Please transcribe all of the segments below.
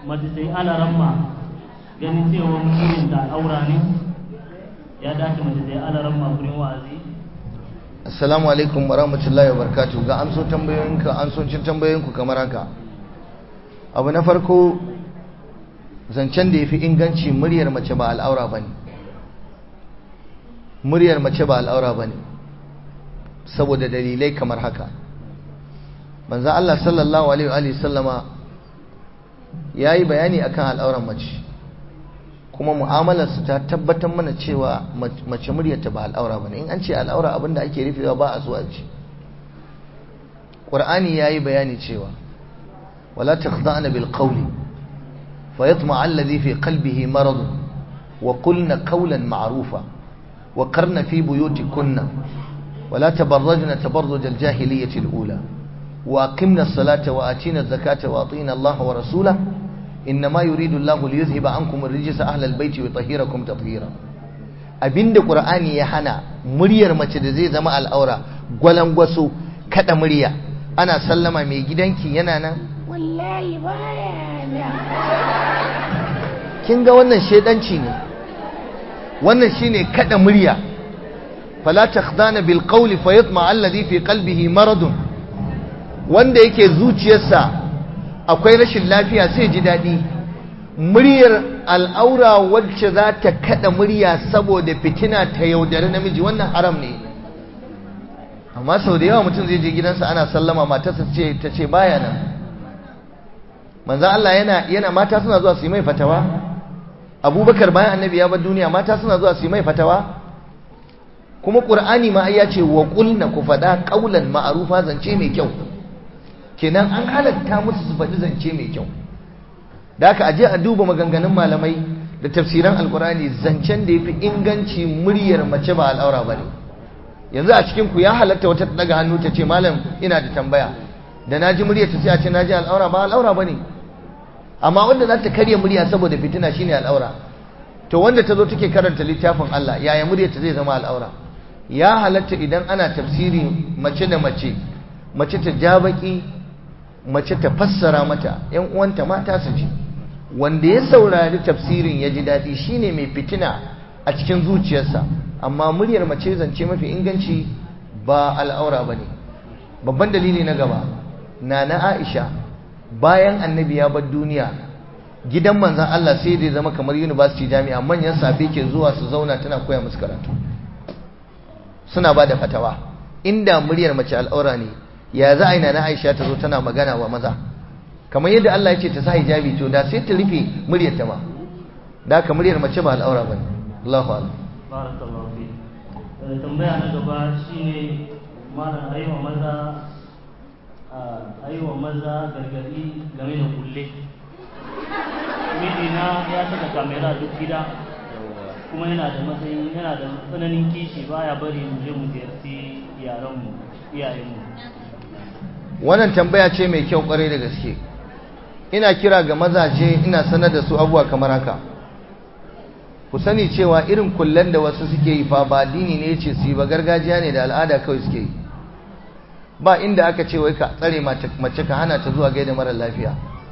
mace sai alaramma ganin cewa mutumin da aura ne ya dace mace sai alaramma gurin wa'azi assalamu alaikum wa rahmatullahi wa barakatuh ga amso tambayoyinka amsocin tambayoyinku kamar haka abu na farko zancen da ya fi inganci muryar mace ba al'aura ba ne muryar mace ba al'aura ba ne saboda dalilai kamar haka manzo Allah sallallahu alaihi wa sallama yayi bayani akan al'auran mace kuma mu'amalarsu ta tabbatar mana cewa mace muryarta ba al'aura bane in an ce al'aura abinda ake rufewa ba a zuwa ji qur'ani yayi bayani cewa wala takhda'na bil qawli fayatma'a alladhi fi qalbihi marad wa qulna qawlan ma'rufa wa qarna fi buyutikunna ولا تبرجن تبرج الجاهلية الأولى وأقمنا الصلاة وآتينا الزكاة وأطينا الله ورسوله إنما يريد الله ليذهب عنكم الرجس أهل البيت ويطهيركم تطهيرا abinda qur'ani ya hana muryar mace da zai zama al'aura gwalangwaso kada murya ana sallama mai gidanki yana nan wallahi baya nan kin ga wannan shedanci ne wannan shine kada murya fala takhdana bil qawli fayatma alladhi fi qalbihi maradun wanda yake zuciyarsa akwai rashin lafiya sai ji daɗi muryar al'aura wacce za ta kaɗa murya saboda fitina ta yaudari namiji wannan haram ne amma sau da yawa mutum zai je gidansa ana sallama matarsa ce ta ce baya nan manzan Allah yana yana mata suna zuwa su yi mai fatawa abubakar bayan annabi ya bar duniya mata suna zuwa su yi mai fatawa kuma ƙur'ani ma ya ce wa ƙulna ku faɗa ƙaulan ma'arufa zance mai kyau kenan an halatta musu su faɗi zance mai kyau da aka aje a duba maganganun malamai da tafsiran alkurani zancen da ya fi inganci muryar mace ba al'aura ba ne yanzu a cikin ku ya halatta wata daga hannu ta ce malam ina da tambaya da na ji muryar ta sai a ce na ji al'aura ba al'aura ba ne amma wanda za ta karya murya saboda fitina shine al'aura to wanda ta zo take karanta littafin Allah yaya muryar ta zai zama al'aura ya halatta idan ana tafsiri mace da mace mace ta ja baki mace ta fassara mata ‘yan uwanta mata su ji wanda ya saurari tafsirin ya ji daɗi shine mai fitina a cikin zuciyarsa amma muryar mace zance mafi inganci ba al'aura ba ne babban dalili na gaba na na aisha bayan annabi ya bar duniya gidan manzan Allah sai da zama kamar university jami'a manyan safe ke zuwa su zauna tana koya musu karatu suna ba da fatawa inda muryar mace al'aura ne ya za a yi na Aisha ta zo tana magana wa maza kamar yadda Allah ya ce ta sa hijabi to da sai ta rufe muryar ta ma da ka muryar mace ba al'aura bane Allahu akbar barakallahu fi tambaya na gaba shine malam aiwa maza aiwa maza gargadi game da kulle mijina ya saka kamera duk gida kuma yana da matsayin yana da tsananin kishi baya bari mu je mu ziyarci yaranmu iyayenmu wannan tambaya ce mai kyau kwarai da gaske ina kira ga mazaje ina sanar da su abuwa kamar haka ku sani cewa irin kullen da wasu suke yi fa ba dini ne ce su yi ba gargajiya ne da al'ada kawai suke yi ba inda aka ce wai ka tsare mace ka hana ta zuwa gaida marar lafiya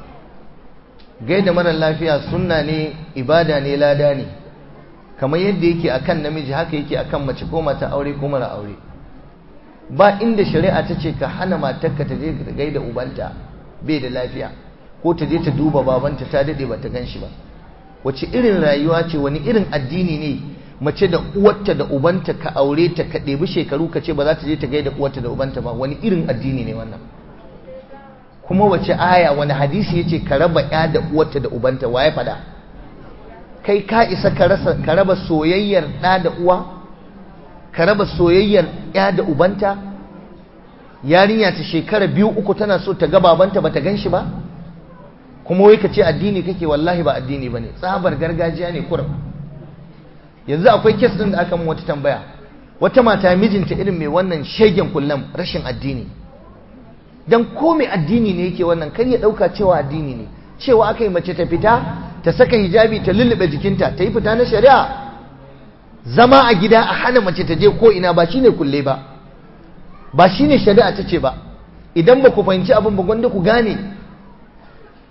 gaida marar lafiya sunna ne ibada ne lada ne kamar yadda yake akan namiji haka yake akan mace ko mata aure ko mara aure ba inda shari'a ta ce ka hana matarka ta je gaida ubanta bai da lafiya ko ta je ta duba babanta ta dade ba ta gan shi ba wace irin rayuwa ce wani irin addini ne mace da uwarta da ubanta ka aure ta ka ɗebi shekaru ka ce ba za ta je ta gaida uwarta da ubanta ba wani irin addini ne wannan kuma wace aya wani hadisi yace ka raba ya da uwarta da ubanta waye fada kai ka isa ka raba soyayyar ɗa da uwa ka raba soyayyar ya da ubanta yarinya ta shekara biyu uku tana so ta ga babanta bata gan shi ba kuma wai ka ce addini kake wallahi ba addini bane tsabar gargajiya ne kurum yanzu akwai kes din da aka mun wata tambaya wata mata mijinta irin mai wannan shegen kullum rashin addini dan ko mai addini ne yake wannan kar ya dauka cewa addini ne cewa aka yi mace ta fita ta saka hijabi ta lullube jikinta ta yi fita na shari'a zama a gida a hana mace ta je ko ina ba shine kulle ba ba shine shari'a ta ce ba idan ba ku fahimci abin ba gwanda ku gane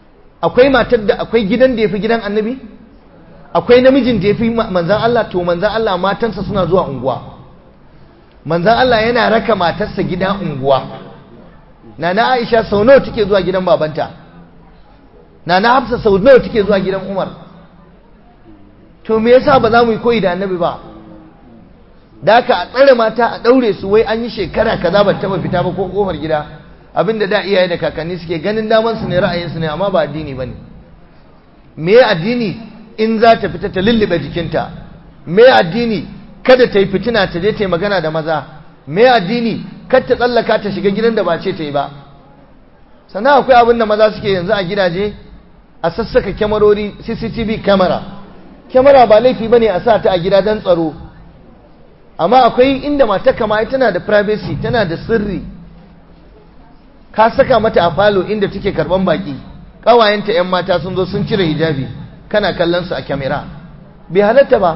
akwai matar da akwai gidan da ya fi gidan annabi akwai namijin da ya fi manzan Allah to manzan Allah matansa suna zuwa unguwa manzan Allah yana raka matarsa gida unguwa nana Aisha sau nawa take zuwa gidan babanta nana Hafsa sau nawa take zuwa gidan Umar to me yasa ba za mu yi koyi da annabi ba da aka a tsare mata a daure su wai an yi shekara kaza ba taba fita ba ko kofar gida abinda da iyaye da kakanni suke ganin daman su ne ra'ayin su ne amma ba addini bane me addini in za ta fita ta lullube jikinta me addini kada ta yi fitina ta je ta yi magana da maza me addini kar ta tsallaka ta shiga gidan da ba ce ta yi ba sannan akwai abin da maza suke yanzu a gidaje a sassaka kyamarori cctv camera kyamara ba laifi bane a sa ta a gida don tsaro amma akwai inda mata kama tana da privacy tana da sirri ka saka mata a falo inda take karban baki kawayenta yan mata sun zo sun cire hijabi kana kallon su a kyamara bai halatta ba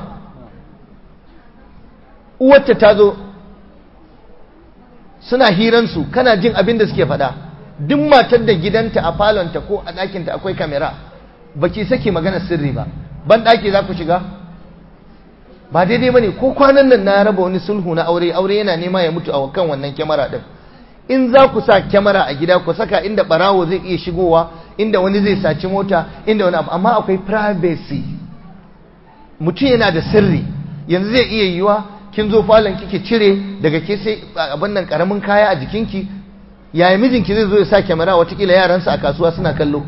uwarta ta zo suna hiransu kana jin abin da suke faɗa duk matar da gidanta a falonta ko a ɗakinta akwai kamera baki saki magana sirri ba ban ɗaki za ku shiga ba daidai ba ne ko kwanan nan na raba wani sulhu na aure aure yana nema ya mutu a kan wannan kyamara ɗin in za ku sa kyamara a gida ku saka inda ɓarawo zai iya shigowa inda wani zai saci mota inda wani abu amma akwai privacy mutum yana da sirri yanzu zai iya yiwa kin zo falon kike cire daga ke sai abin nan karamin kaya a jikinki yaya mijinki zai zo ya sa kyamara watakila yaransa a kasuwa suna kallo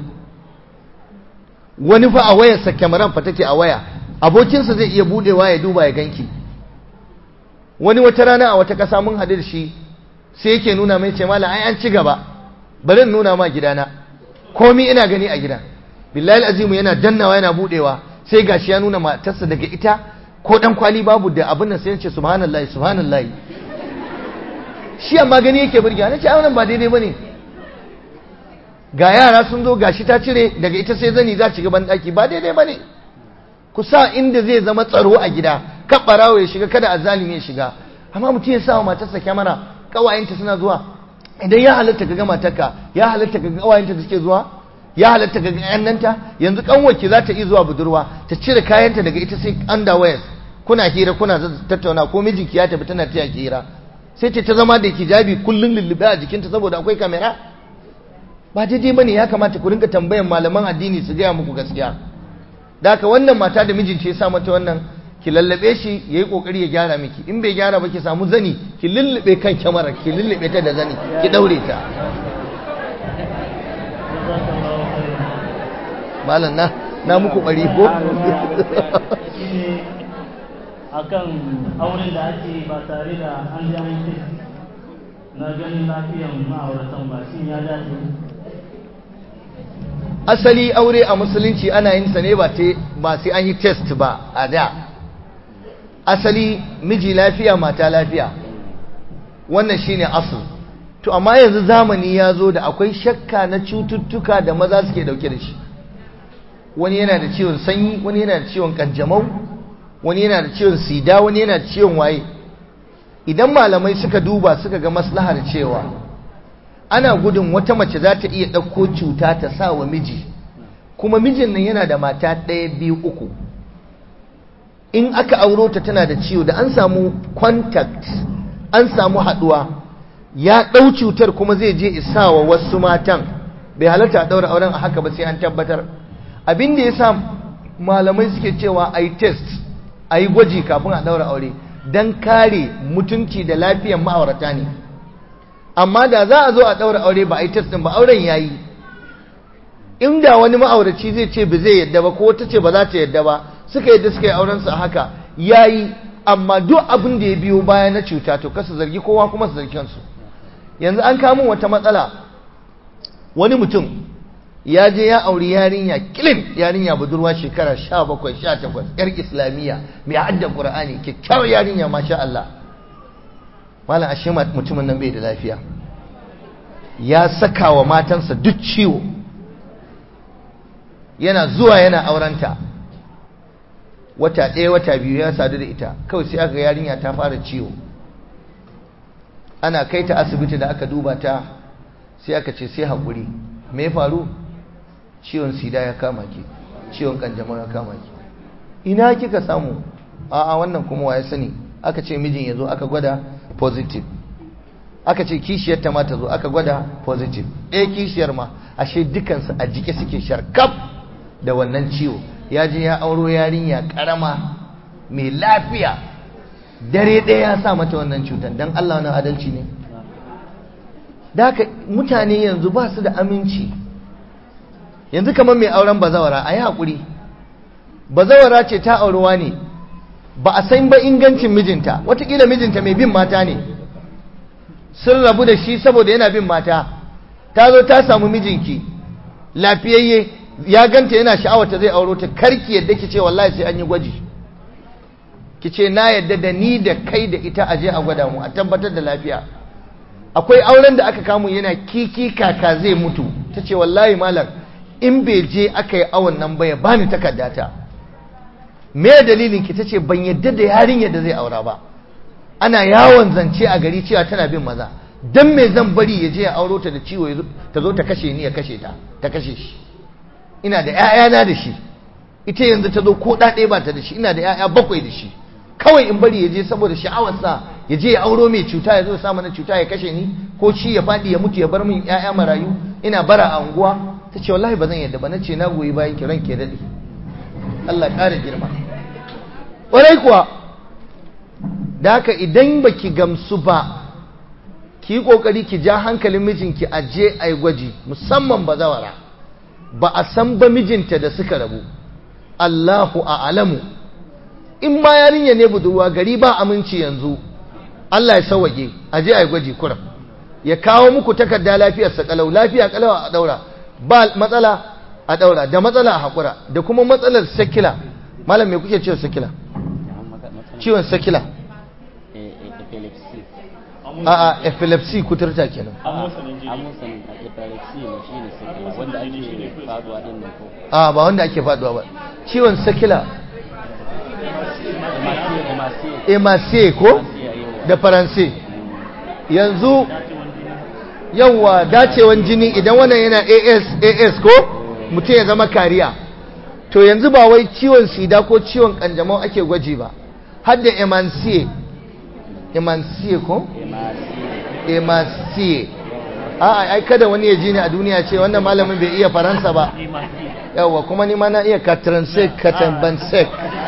wani fa a wayarsa kyamaran fa take a waya abokinsa zai iya budewa ya duba ya ganki wani wata rana a wata kasa mun haɗu da shi sai yake nuna mai ce malam ai an ci gaba bari in nuna ma gidana komi ina gani a gida billahi azimu yana dannawa yana budewa sai gashi ya nuna matarsa daga ita ko dan kwali babu da abin nan sai ya ce subhanallahi subhanallahi shi amma gani yake burge na ce a wannan ba daidai bane ga yara sun zo gashi ta cire daga ita sai zani za ci gaban daki ba daidai bane ku sa inda zai zama tsaro a gida kan barawo ya shiga kada azalimi ya shiga amma mutum ya sa wa matarsa kyamara kawayenta suna zuwa idan ya halatta ka ga matarka ya halatta ka ga kawayenta da suke zuwa ya halatta ka ga yannanta yanzu kanwarki za ta iya zuwa budurwa ta cire kayanta daga ita sai underwear kuna hira kuna tattauna ko mijinki ya tafi tana taya hira sai ce ta zama da hijabi kullun lullube a jikinta saboda akwai kamera ba daidai bane ya kamata ku rinka tambayan malaman addini su gaya muku gaskiya da haka wannan mata da mijinta ya sa mata wannan ki lallabe shi yayi kokari ya gyara miki in bai gyara ba ki samu zani ki lullube kan kyamara ki lullube ta da zani ki daure ta malam na na muku bari ko akan auren da ake ba tare da an ji an yi na ganin lafiyan ma'auratan ba shin ya dace asali aure a musulunci ana yin sa ne ba sai an yi test ba a da asali miji lafiya mata lafiya wannan shine asal to amma yanzu zamani ya zo da akwai shakka na cututtuka da maza suke dauke da shi wani yana da ciwon sanyi wani yana da ciwon kanjamau wani yana da ciwon sida wani yana da ciwon waye idan malamai suka duba suka ga maslahar cewa ana gudun wata mace za ta iya ɗauko cuta ta sa wa miji kuma mijin nan yana da mata ɗaya biyu uku in aka auro ta tana da ciwo da an samu contact an samu haɗuwa ya ɗau cutar kuma zai je isa wa wasu matan bai halatta a ɗaura auren a haka ba sai an tabbatar abin da ya sa malamai suke cewa a yi test a yi gwaji kafin a ɗaura aure don kare mutunci da lafiyar ma'aurata ne amma da za a zo a ɗaura aure ba a yi test ɗin ba auren ya yi inda wani ma'auraci zai ce ba zai yadda ba ko wata ce ba za ta yadda ba suka yadda suka yi aurensu a haka ya yi amma duk abin da ya biyo baya na cuta to kasa zargi kowa kuma su zargi kansu yanzu an kamun wata matsala wani mutum ya je ya auri yarinya kilin yarinya budurwa shekara sha bakwai sha takwas yar islamiyya mai hadda qur'ani kyakkyawar yarinya masha Allah malam ashe mutumin nan bai da lafiya ya saka wa matansa duk ciwo yana zuwa yana aurenta wata ɗaya wata biyu ya sadu da ita kawai sai aka yarinya ta fara ciwo ana kai ta asibiti da aka duba ta sai aka ce sai haƙuri me ya faru ciwon sida ya kama ki ciwon kanjamau ya kama ki ina kika samu a'a wannan kuma waye sani aka ce mijin ya zo aka gwada positive aka ce kishiyar ta ma ta zo aka gwada positive ɗaya kishiyar ma ashe dukansu a jike suke sharkaf da wannan ciwo ya je ya auro yarinya karama mai lafiya dare ɗaya ya sa mata wannan cutar don Allah wani adalci ne da haka mutane yanzu ba su da aminci yanzu kamar mai auren bazawara a yi haƙuri bazawara ce ta aurewa ne ba a san ba ingancin mijinta watakila mijinta mai bin mata ne sun rabu da shi saboda yana bin mata ta zo ta samu mijinki lafiyayye ya ganta yana sha'awata zai auro ta karki yadda ki ce wallahi sai an yi gwaji ki ce na yadda da ni da kai da ita aje a gwada mu a tabbatar da lafiya akwai auren da aka kamu yana kiki kaka zai mutu ta ce wallahi malam in bai je aka yi awon nan ba ya bani takardata me dalilin ki tace ban yadda da yarinyar da zai aura ba ana yawon zance a gari cewa tana bin maza dan me zan bari ya je ya auro ta da ciwo ta zo ta kashe ni ya kashe ta ta kashe shi ina da ƴaƴana da shi ita yanzu ta zo ko da ɗaya ba ta da shi ina da ƴaƴa bakwai da shi kawai in bari ya je saboda sha'awarsa ya je ya auro mai cuta ya zo ya sa mana cuta ya kashe ni ko shi ya faɗi ya mutu ya bar min ƴaƴa marayu ina bara a unguwa ta ce wallahi ba zan yadda ba na ce na goyi bayan ki ranke daɗe Allah ƙara girma ƙwarai kuwa da haka idan ba ki gamsu ba ki yi ƙoƙari ki ja hankalin mijinki a je a yi gwaji musamman ba zawara ba a san ba mijinta da suka rabu Allahu a alamu in ma yarinya ne budurwa gari ba aminci yanzu Allah ya sawage a je a yi gwaji kuram ya kawo muku takarda lafiyarsa kalau lafiya kalau a daura ba matsala a daura da matsala a haƙura da kuma matsalar sakila malam me kuke cewa sakila ciwon sakila a a epilepsy kuturta kenan a ba wanda ake faduwa ba ciwon sakila emaciye ko da faranse yanzu yawwa dacewan jini idan wannan yana as as ko mutum ya zama kariya to yanzu ba wai ciwon sida ko ciwon kanjamau ake gwaji ba har da emaciye emaciye ko emaciye a ai kada wani ya ji ni a duniya ce wannan malamin bai iya faransa ba yawwa kuma ni ma na iya katransek katambansek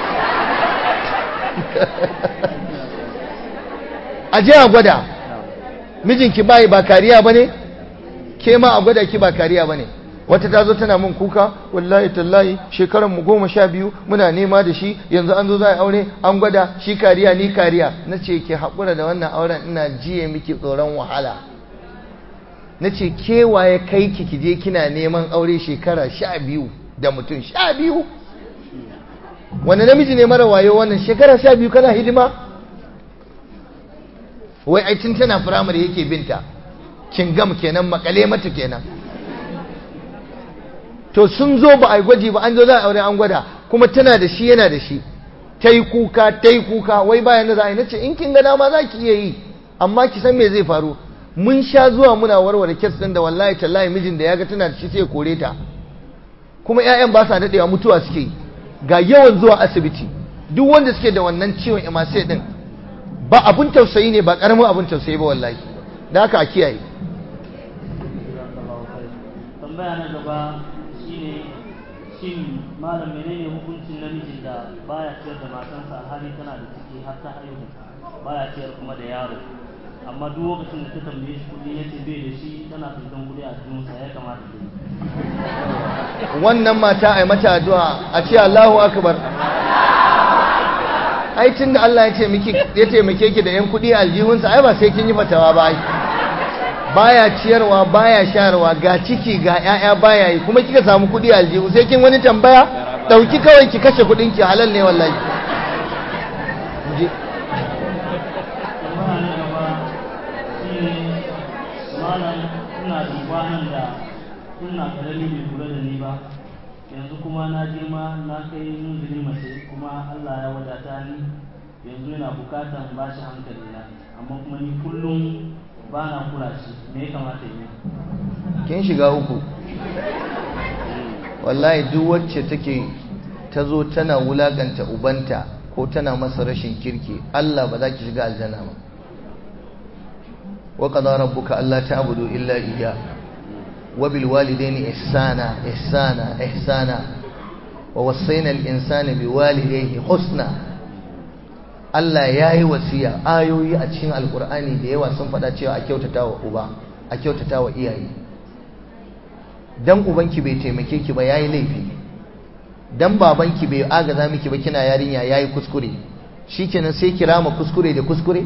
a je a gwada mijinki bayi ba kariya ba ne ke ma a gwada ki ba kariya ba ne wata ta zo tana mun kuka wallahi tallahi shekaran mu goma sha biyu muna nema da shi yanzu an zo za a aure an gwada shi kariya ni kariya na ce ki haƙura da wannan auren ina jiye miki tsoron wahala na ce kewaye kai ki kije kina neman aure shekara sha biyu da mutum sha biyu wani namiji ne mara wayo wannan shekara sha biyu kana hidima wai aitin tana firamare yake binta kingam kenan makale mata kenan to sun zo ba a yi gwaji ba an zo za a aure an gwada kuma tana da shi yana da shi ta yi kuka ta yi kuka wai bayan da za a yi nace in kin ga dama za ki iya yi amma ki san me zai faru mun sha zuwa muna warware kes ɗin da wallahi tallahi mijin da ya ga tana da shi sai kore ta kuma 'ya'yan ba sa daɗewa mutuwa suke yi ga yawan zuwa asibiti duk wanda suke da wannan ciwon emasai din ba abun tausayi ne ba karamin abun tausayi ba wallahi da haka a kiyaye tambaya na gaba shine shin malam menene hukuncin namijin da baya ciyar da matansa alhali tana da ciki har ta haihu baya ciyar kuma da yaro amma duk lokacin da ta tambaye shi kuɗi yace bai da shi tana tsintan kuɗi a jinsa ya kamata ta yi wannan mata ai mata addu'a a ce Allahu akbar ai tunda Allah ya ce miki ya taimake ki da yan kudi a aljihunsa ai ba sai kin yi fatawa ba ai baya ciyarwa baya sharwa ga ciki ga ƴaƴa baya yi kuma kika samu kudi a aljihu sai kin wani tambaya dauki kawai ki kashe kudin ki halal ne wallahi je tambaya na gaba shine malam ina da kwanan da ina karami bai kula da ni ba yanzu kuma na girma na kai munzili mace kuma Allah ya wadata ni yanzu yana bukatan ba shi hankali na amma kuma ni kullum ba na kula shi me ya kamata yi kin shiga uku wallahi duk wacce take ta zo tana wulaganta ubanta ko tana masa rashin kirki Allah ba za ki shiga aljanna ba wa qada rabbuka alla ta'budu illa iyyah wa bil walidayni ihsana ihsana ihsana wa wassayna al insana bi walidayhi husna Allah ya yi wasiya ayoyi a cikin alkur'ani da yawa sun faɗa cewa a kyautata wa uba a kyautata wa iyaye dan ubanki bai taimake ki ba yayi laifi dan babanki bai agaza miki ba kina yarinya yayi kuskure shikenan sai kira ma kuskure da kuskure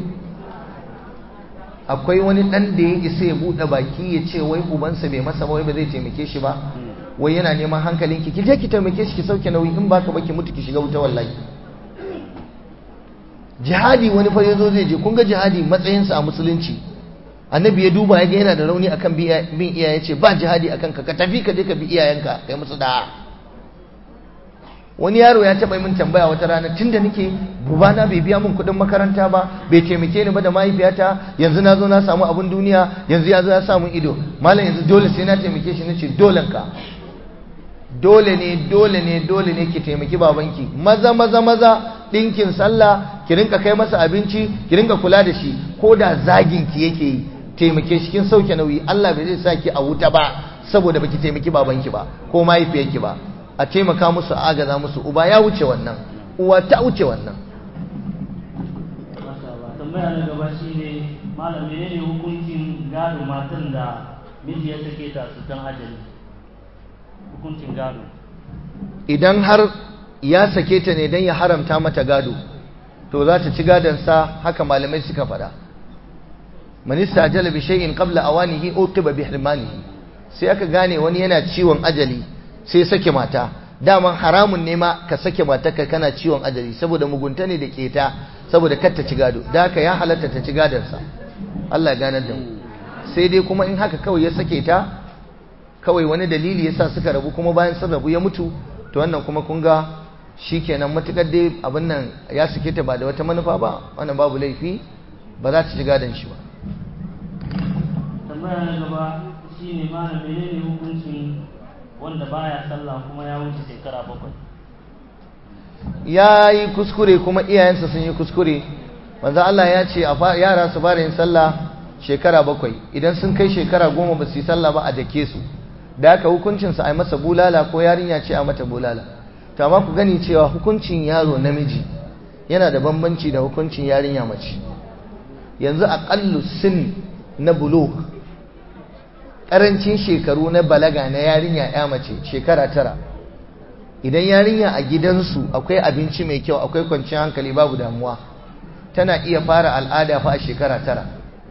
akwai wani dan da ya isa ya bude baki ya ce wai ubansa bai masa ba wai ba zai taimake shi ba wai yana neman hankalinki ki je ki taimake shi ki sauke nauyi in baka ba ki mutu ki shiga wuta wallahi jihadi wani fa yazo zai je kun ga jihadi matsayinsa a musulunci annabi ya duba ya ga yana da rauni akan bin iyaye ce ba jihadi akan ka ka tafi ka je ka bi iyayenka kai musu da wani yaro ya taba min tambaya wata rana tunda nake bubana bai biya min kudin makaranta ba bai taimake ni ba da mahaifiyata yanzu na zo na samu abun duniya yanzu ya zo ya samu ido malam yanzu dole sai na taimake shi nace dolen ka dole ne dole ne dole ne ki taimaki babanki maza maza maza dinkin sallah ki rinka kai masa abinci ki rinka kula da shi ko da zagin ki yake yi taimake shi kin sauke nauyi Allah bai zai saki a wuta ba saboda baki taimaki babanki ba ko mahaifiyarki ba a taimaka musu a agaza musu uba ya wuce wannan uwa ta wuce wannan tambaya na gaba shine malam menene hukuncin gado matan da miji ya sake ta su dan ajali hukuncin gado idan har ya sake ta ne don ya haramta mata gado to za ta ci gadonsa haka malamai suka faɗa manista ajala bi shay'in qabla awanihi uqiba bi hirmanihi sai aka gane wani yana ciwon ajali sai sake mata daman haramun ne ma ka sake matarka kana ciwon ajali saboda mugunta ne da keta saboda kar ta ci gado da haka ya halatta ta ci gadonsa Allah ya ganar da mu sai dai kuma in haka kawai ya sake ta kawai wani dalili yasa suka rabu kuma bayan sun rabu ya mutu to wannan kuma kun ga shikenan matukar dai abin nan ya sake ta ba da wata manufa ba wannan babu laifi ba za ta ci gadon shi ba tambaya na gaba shine malam menene hukuncin wanda baya sallah kuma ya wuce shekara bakwai ya yi kuskure kuma iyayensa sun yi kuskure manzo Allah ya ce yara su fara yin sallah shekara bakwai idan sun kai shekara goma ba su yi sallah ba a dake su da aka hukuncinsa a yi masa bulala ko yarinya ce a mata bulala to amma ku gani cewa hukuncin yaro namiji yana da bambanci da hukuncin yarinya mace yanzu aqallu sin na bulugh karancin shekaru na balaga na yarinya ya mace shekara tara idan yarinya a gidansu akwai abinci mai kyau akwai kwanciyar hankali babu damuwa tana iya fara al'ada fa a shekara tara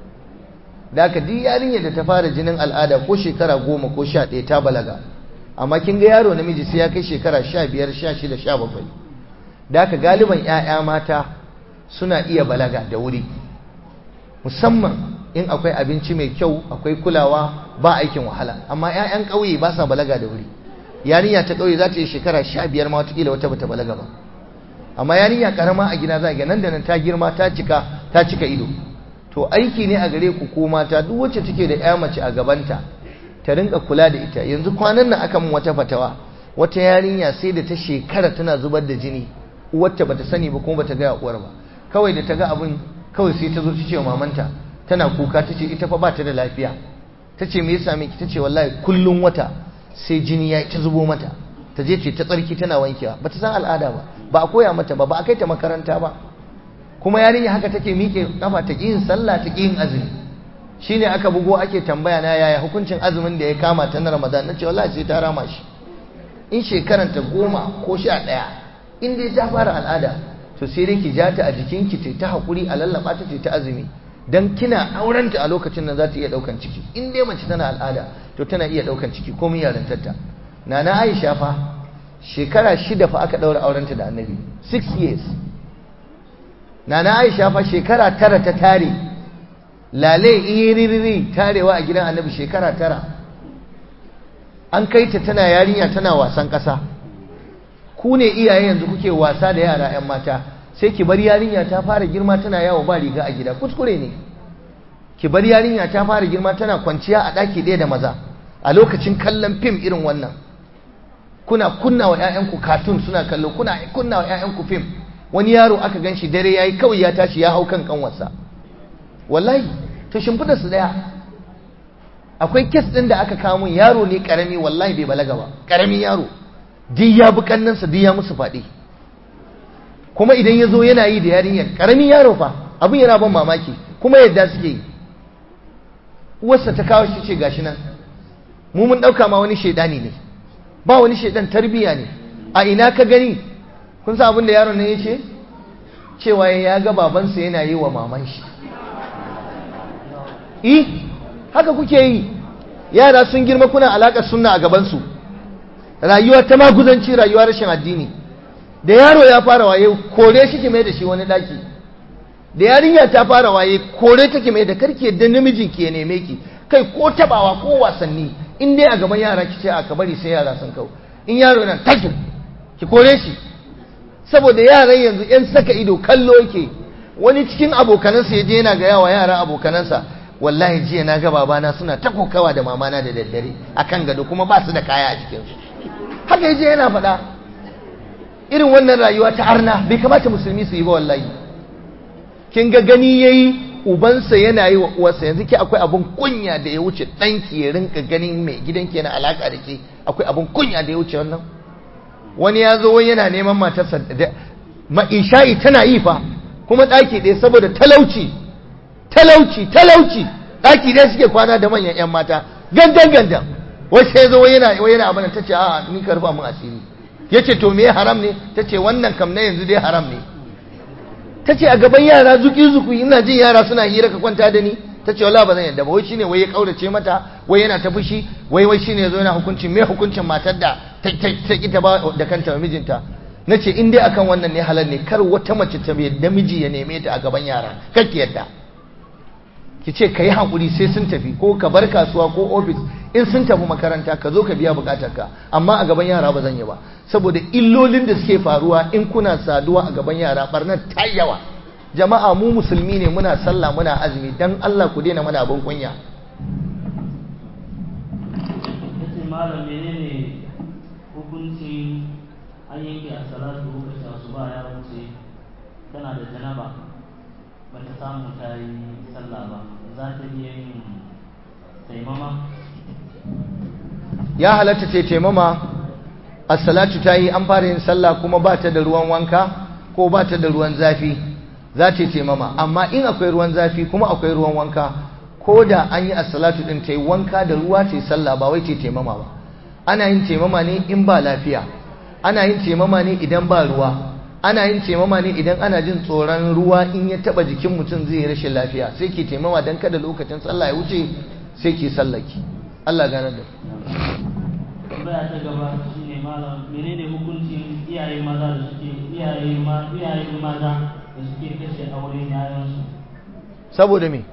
da aka duk yarinya da ta fara jinin al'ada ko shekara goma ko sha ɗaya ta balaga amma kin ga yaro namiji sai ya kai shekara sha biyar sha shida sha bakwai da aka galiban 'ya'ya mata suna iya balaga da wuri musamman in akwai abinci mai kyau akwai kulawa ba aikin wahala amma 'ya'yan ƙauye ba sa balaga da wuri yarinya ta ƙauye za ta yi shekara sha biyar ma watakila wata bata balaga ba amma yarinya karama a gida za ga nan da nan ta girma ta cika ta cika ido to aiki ne a gare ku ko mata duk wacce take da ƴa mace a gabanta ta rinka kula da ita yanzu kwanan nan aka mun wata fatawa wata yarinya sai da ta shekara tana zubar da jini uwarta bata sani ba kuma bata ga uwar ba kawai da ta ga abin kawai sai ta zo ta ce wa mamanta tana kuka ta ce ita fa ba ta da lafiya ta ce me ya same ki ta ce wallahi kullum wata sai jini ya ta zubo mata ta je ce ta tsarki tana wankewa ba ta san al'ada ba ba a koya mata ba ba a kai ta makaranta ba kuma yarinya haka take miƙe kafa ta yin sallah ta yin azumi shine aka bugo ake tambaya na yaya hukuncin azumin da ya kama ta na Ramadan nace wallahi sai ta rama shi in shekaran ta goma ko sha ɗaya in dai ta fara al'ada to sai dai ki ja ta a jikinki ta ta hakuri a lallaba ta ta azumi dan kina aurenta a lokacin nan za ta iya daukan ciki in dai mace tana al'ada to tana iya daukan ciki komai yarantarta nana Aisha fa shekara shida fa aka daura aurenta da Annabi 6 years nana Aisha fa shekara tara ta tare lale iririri tarewa a gidan Annabi shekara tara an kai ta tana yarinya tana wasan kasa ku ne iyaye yanzu kuke wasa da yara 'yan mata sai ki bar yarinya ta fara girma tana yawo ba riga a gida kuskure ne ki bar yarinya ta fara girma tana kwanciya a ɗaki ɗaya da maza a lokacin kallon fim irin wannan kuna kunna wa 'ya'yanku katun suna kallo kuna kunna wa 'ya'yanku fim wani yaro aka gan shi dare yayi kawai ya tashi ya hau kan kanwarsa wallahi to shimfidar su daya akwai kes din da aka kawo mun yaro ne karami wallahi bai balaga ba karamin yaro duk ya bi kannansa duk ya musu faɗi kuma idan ya zo yana yi da yarinyar karamin yaro fa abin yana ban mamaki kuma yadda suke yi uwarsa ta kawo shi ce gashi nan mu mun ɗauka ma wani shaidani ne ba wani shaidan tarbiya ne a ina ka gani kun san abin da yaron nan ya ce cewa ya ga babansa yana yi wa maman shi eh haka kuke yi yara sun girma kuna alaƙar sunna a gabansu rayuwa ta maguzanci rayuwa rashin addini da yaro ya fara waye kore shi ke mai da shi wani daki da yarinya ta fara waye kore take mai da karki yadda namijin ki ya neme ki kai ko tabawa ko wasanni in dai a gaban yara ki ce a ka bari sai yara sun kawo in yaro yana takin ki kore shi saboda yaran yanzu yan saka ido kallo yake wani cikin abokanansa ya je yana ga yawa yara abokanansa wallahi jiya na ga babana suna ta kokawa da mamana da daddare akan gado kuma ba su da kaya a jikinsu haka yaje yana faɗa irin wannan rayuwa ta arna bai kamata musulmi su yi ba wallahi kin ga gani yayi ubansa yana yi wa uwarsa yanzu ke akwai abun kunya da ya wuce ɗanki ya rinka ganin mai gidanki yana alaka da ke akwai abun kunya da ya wuce wannan wani ya zo wani yana neman matarsa da ma'isha'i tana yi fa kuma ɗaki ɗaya saboda talauci talauci talauci ɗaki ɗaya suke kwana da manyan 'yan mata gandan gandan wasu ya zo yana yana abin ta ce a ni ka rufa mun asiri ya ce to me haram ne ta ce wannan kam na yanzu dai haram ne ta ce a gaban yara zuki zuki ina jin yara suna hira ka kwanta da ni ta ce wala ba zan yadda ba wai shine wai ya kaurace mata wai yana ta fushi wai wai shine yazo yana hukuncin me hukuncin matar da ta ta ki ta ba da kanta mijinta nace in dai akan wannan ne halal ne kar wata mace ta bai da miji ya neme ta a gaban yara kake yadda ki ce ka yi haƙuri sai sun tafi ko ka bar kasuwa ko ofis in sun tafi makaranta ka zo ka biya buƙatarka amma a gaban yara ba zan yi ba saboda illolin da suke faruwa in kuna saduwa a gaban yara barnar ta yawa jama'a mu musulmi ne muna sallah muna azumi dan Allah ku daina mana abin kunya yace malam menene hukuncin an yanke a salatu lokacin asuba ya wuce tana da janaba ba ta samu ta yi sallah ba za ta iya yin taimama ya halatta ce taimama as-salatu ta yi an fara yin sallah kuma ba ta da ruwan wanka ko ba ta da ruwan zafi za ta yi taimama amma in akwai ruwan zafi kuma akwai ruwan wanka ko da an yi as-salatu din ta yi wanka da ruwa ta yi sallah ba wai ta yi taimama ba ana yin taimama ne in ba lafiya ana yin taimama ne idan ba ruwa ana yin taimama ne idan ana jin tsoron ruwa in ya taba jikin mutum zai yi rashin lafiya sai ke taimama don kada lokacin sallah ya wuce sai ke sallaki Allah gane da tambaya ta gaba shine malam menene hukuncin iyaye maza da suke iyaye ma iyaye maza da suke kashe auren yayansu saboda me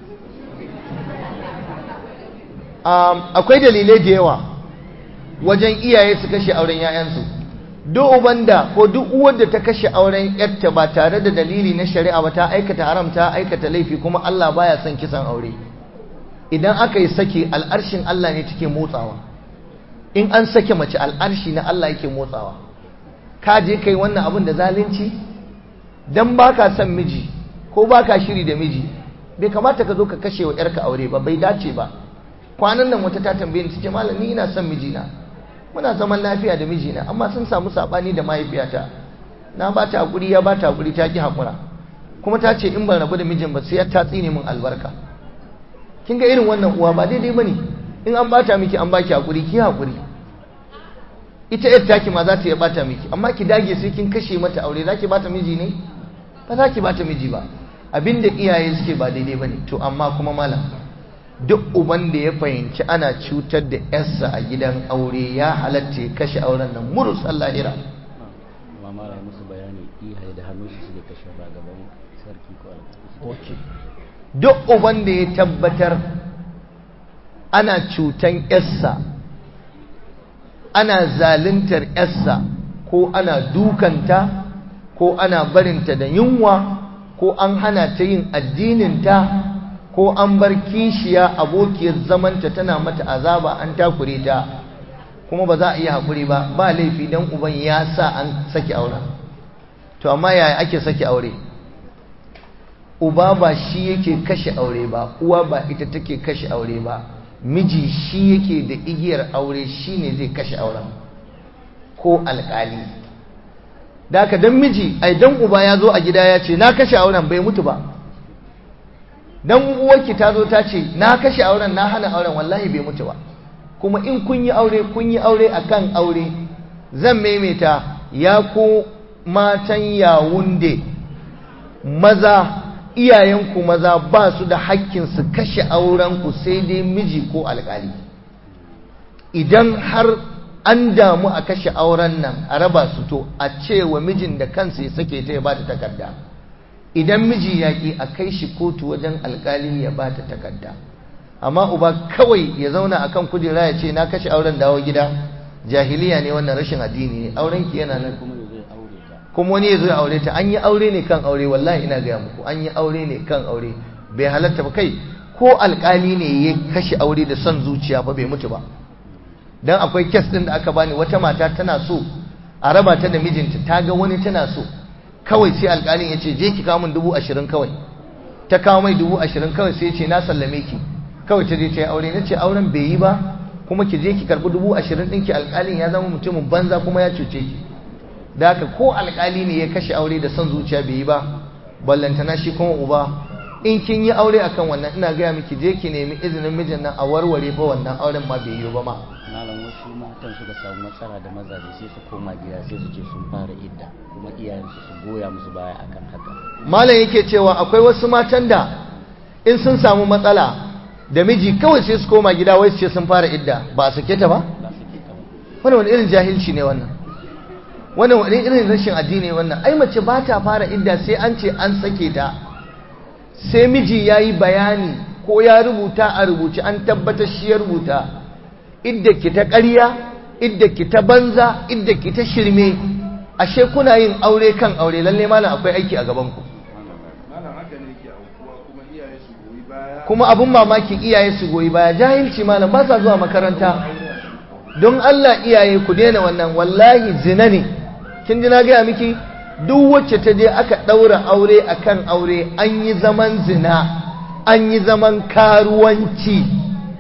um, akwai dalilai da yawa wajen iyaye su kashe auren yayansu duk uban da ko duk uwar da ta kashe auren yarta ba tare da dalili na shari'a ba ta aikata haram ta aikata laifi kuma Allah baya son kisan aure idan aka yi sake al'arshin Allah ne take motsawa in an sake mace al'arshi na Allah yake motsawa ka je kai wannan abin da zalunci dan baka son miji ko baka shiri da miji bai kamata ka zo ka kashe wa yarka aure ba bai dace ba kwanan nan wata ta tambaye ni tace malam ni ina son mijina muna zaman lafiya da mijina amma sun samu sabani da mahaifiyata na ba ta hakuri ya ba ta hakuri ta ki hakura kuma ta ce in ban rabu da mijin ba sai ya tatsi ne min albarka kin ga irin wannan uwa ba daidai bane in an bata miki an baki hakuri ki hakuri ita yar taki ma za ta iya bata miki amma ki dage sai kin kashe mata aure zaki bata miji ne ba za ki bata miji ba abinda iyaye suke ba daidai bane to amma kuma malam duk uban da ya fahimci ana cutar da yarsa a gidan aure ya halatta ya kashe auren nan murus allahira amma mara musu bayani iyaye da hannun su suke kashe ba gaban sarki ko alƙali okay duk uban da ya tabbatar ana cutan yarsa ana zaluntar yarsa ko ana dukanta ko ana barinta da yunwa ko an hana ta yin addininta ko an bar kishiya abokiyar zamanta tana mata azaba an takure ta kuma ba za a iya haƙuri ba ba laifi don uban ya sa an saki auren to amma yaya ake saki aure uba ba shi yake kashe aure ba uwa ba ita take kashe aure ba miji shi yake da igiyar aure shi ne zai kashe auren ko alƙali da haka don miji ai don uba ya zo a gida ya ce na kashe auren bai mutu ba don uwarki ta zo ta ce na kashe auren na hana auren wallahi bai mutu ba kuma in kun yi aure kun yi aure akan aure zan maimaita ya ku matan yawunde maza iyayenku maza ba su da hakkin su kashe aurenku sai dai miji ko alkali idan har an damu a kashe auren nan a raba su to a cewa mijin da kansa ya sake ta ya ba ta takarda idan miji ya ƙi a kai shi kotu wajen alkali ya ba ta takarda amma uba kawai ya zauna a kan kujera ya ce na kashe auren dawo gida jahiliya ne wannan rashin addini ne aurenki yana nan kuma wani ya zo ya aure ta an yi aure ne kan aure wallahi ina gaya muku an yi aure ne kan aure bai halatta ba kai ko alkali ne ya kashe aure da son zuciya ba bai mutu ba dan akwai kes din da aka bani wata mata tana so a raba ta da mijinta ta ga wani tana so kawai sai alkalin ya ce je ki kawo min dubu ashirin kawai ta kawo mai dubu ashirin kawai sai ya ce na sallame ki kawai ta je ta yi aure na ce auren bai yi ba kuma ki je ki karɓi dubu ashirin ɗinki alkalin ya zama mutumin banza kuma ya cuce ki da haka ko alkali ne ya kashe aure da son zuciya bai yi ba ballantana shi kuma uba in kin yi aure akan wannan ina gaya miki je ki nemi izinin mijin nan a warware fa wannan auren ma bai yi ba ma malam wasu matan suka samu matsala da mazaje sai su koma gida sai su ce sun fara idda kuma iyayensu su goya musu baya akan haka malam yake cewa akwai wasu matan da in sun samu matsala da miji kawai sai su koma gida wai su ce sun fara idda ba a sake ta ba ba su ke kama wannan wani irin jahilci ne wannan wannan wani irin rashin addini ne wannan ai mace ba ta fara idda sai an ce an sake ta sai miji ya yi bayani ko ya rubuta a rubuce an tabbatar shi ya rubuta idda ki ta ƙarya idda ki ta banza idda ki ta shirme ashe kuna yin aure kan aure lalle malam akwai aiki a gaban ku malam haka ne yake aukuwa kuma iyaye su goyi baya kuma abun mamaki iyaye su goyi baya jahilci malam ba sa zuwa makaranta don Allah iyaye ku daina wannan wallahi zina ne kin ji na gaya miki duk wacce ta je aka ɗaura aure akan aure an yi zaman zina an yi zaman karuwanci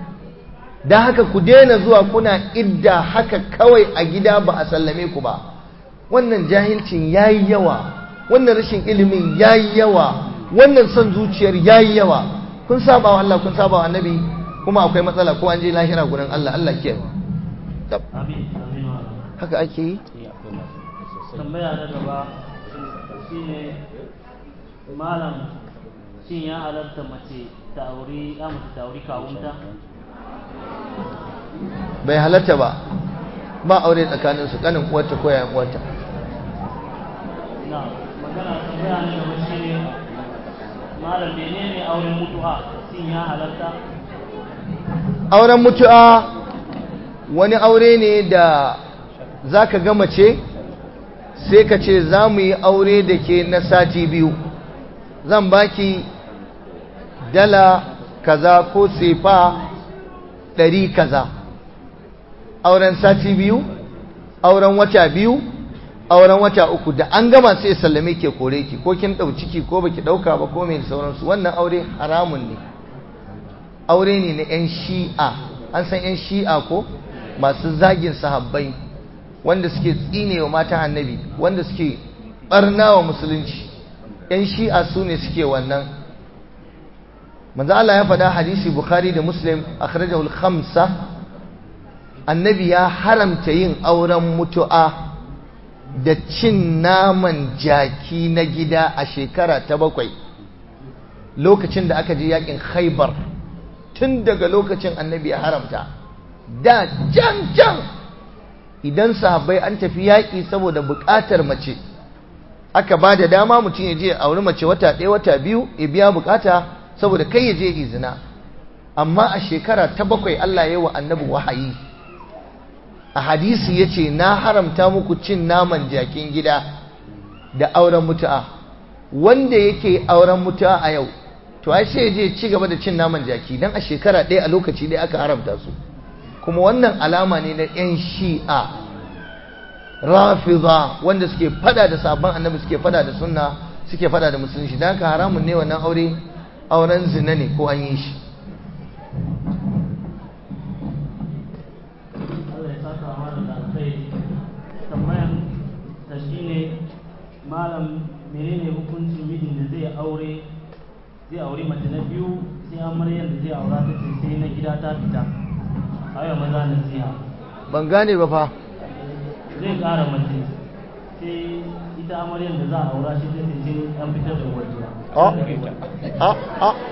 da haka ku daina zuwa kuna idda haka kawai a gida ba a sallame ku ba wannan jahilcin yayi yawa wannan rashin ilimin yayi yawa wannan son zuciyar yayi yawa kun saba wa Allah kun saba wa annabi kuma akwai matsala ko an je lahira gurin Allah Allah ke Tab, amin amin wa haka ake yi eh akwai masu sosai tambaya na gaba shine malam shin ya halarta mace ta auri ya mace ta auri kawunta bai halatta ba ba aure tsakanin su kanin uwarta ko yayan uwarta na magana tambaya na gaba shine malam menene auren mutu'a shin ya halarta auren mutu'a wani aure ne da zaka ga mace sai ka ce za mu yi aure da ke na sati biyu zan baki dala kaza ko sefa ɗari kaza auren sati biyu auren wata biyu auren wata uku da an gama sai sallame ke kore ki ko kin ɗau ciki ko baki ɗauka ba ko mai sauransu wannan aure haramun ne aure ne na 'yan shi'a an san 'yan shi'a ko masu zagin sahabbai wanda suke tsinewa matan annabi wanda suke barna wa musulunci 'yan shi'a su ne suke wannan manzo Allah ya faɗa hadisi bukhari da muslim akhrajahu al-khamsa annabi ya haramta yin auren mutu'a da cin naman jaki na gida a shekara ta bakwai lokacin da aka je yakin khaybar tun daga lokacin annabi ya haramta da can can idan sahabbai an tafi yaƙi saboda buƙatar mace aka ba da dama mutum ya je a auri mace wata ɗaya wata biyu ya biya buƙata saboda kai ya je izina amma a shekara ta bakwai Allah ya yi wa annabi wahayi a hadisi ya ce na haramta muku cin naman jakin gida da auren mutu'a wanda yake auren mutu'a a yau to ai sai je ci gaba da cin naman jaki dan a shekara ɗaya a lokaci ɗaya aka haramta su kuma wannan alama ne na 'yan shi'a rafiza wanda suke fada da sabon annabi suke fada da sunna suke fada da musulunci don haka haramun ne wannan aure auren zina ne ko an yi shi Allah ya saka wa da alkhairi tambayan ta shine malam menene hukuncin mijin da zai aure zai aure mace na biyu sai amaryar da zai aura ta ce sai na gida ta fita ayo maza nasiha ban gane ba fa zai kara mace sai ita amaryar da za a aura shi ta ce sai an fitar da uwar gida a a a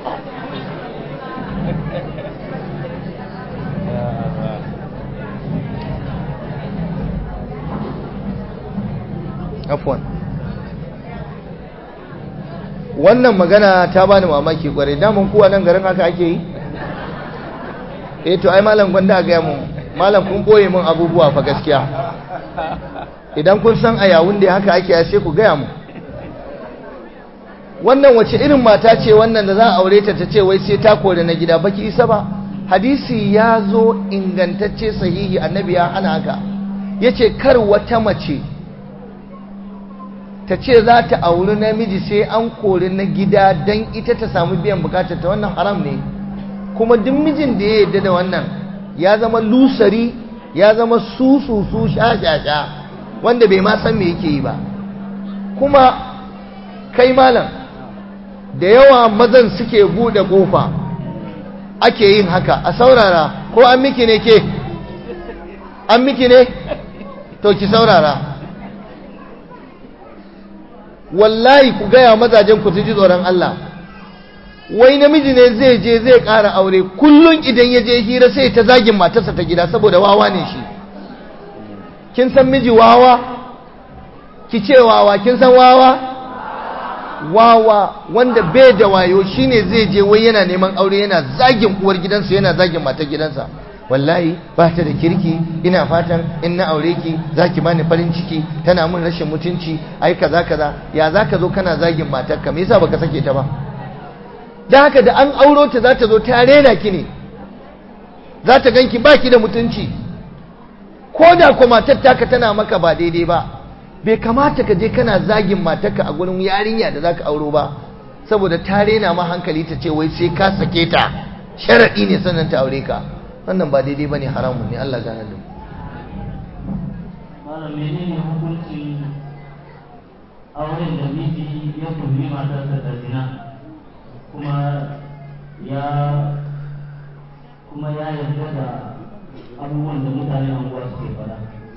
afwan wannan magana ta bani mamaki kwarai damun kuwa nan garin haka ake yi eh to ai malam gwanda a gaya mun malam kun boye mun abubuwa fa gaskiya idan kun san a yawun da haka ake sai ku gaya mu wannan wace irin mata ce wannan da za a aure ta ta ce wai sai ta kore na gida baki isa ba hadisi ya zo ingantacce sahihi annabi ya hana haka yace kar wata mace ta ce za ta auri namiji sai an kori na gida don ita ta samu biyan bukatar ta wannan haram ne kuma duk mijin da ya yarda da wannan ya zama lusari ya zama sususu sha-sha-sha wanda bai ma san me yake yi ba kuma kai malam da yawa mazan suke bude kofa ake yin haka a saurara ko an miki ne ke an miki ne to ki saurara wallahi ku gaya mazajen ku ji tsoron Allah wai namiji ne zai je zai ƙara aure kullum idan ya je hira sai ta zagin matarsa ta gida saboda wawa ne shi kin san miji wawa ki ce wawa kin san wawa wawa wanda bai da wayo shine zai je wai yana neman aure yana zagin uwar gidansa yana zagin matar gidansa wallahi ba ta da kirki ina fatan in na aure ki zaki bani farin ciki tana min rashin mutunci ai kaza kaza ya zaka zo kana zagin matarka me yasa baka sake ta ba dan haka da an auro ta za ta zo ta rena ki ne za ta ganki baki da mutunci ko da ko matar taka tana maka ba daidai ba bai kamata ka je kana zagin matarka a gurin yarinya da zaka auro ba saboda ta rena ma hankali ta ce wai sai ka sake ta sharadi ne sannan ta aure ka wannan ba daidai bane haramun ne Allah gane da malam menene hukuncin auren da miji ya kulli matarsa da zina kuma ya kuma ya yarda da abubuwan da mutane anguwa suke faɗa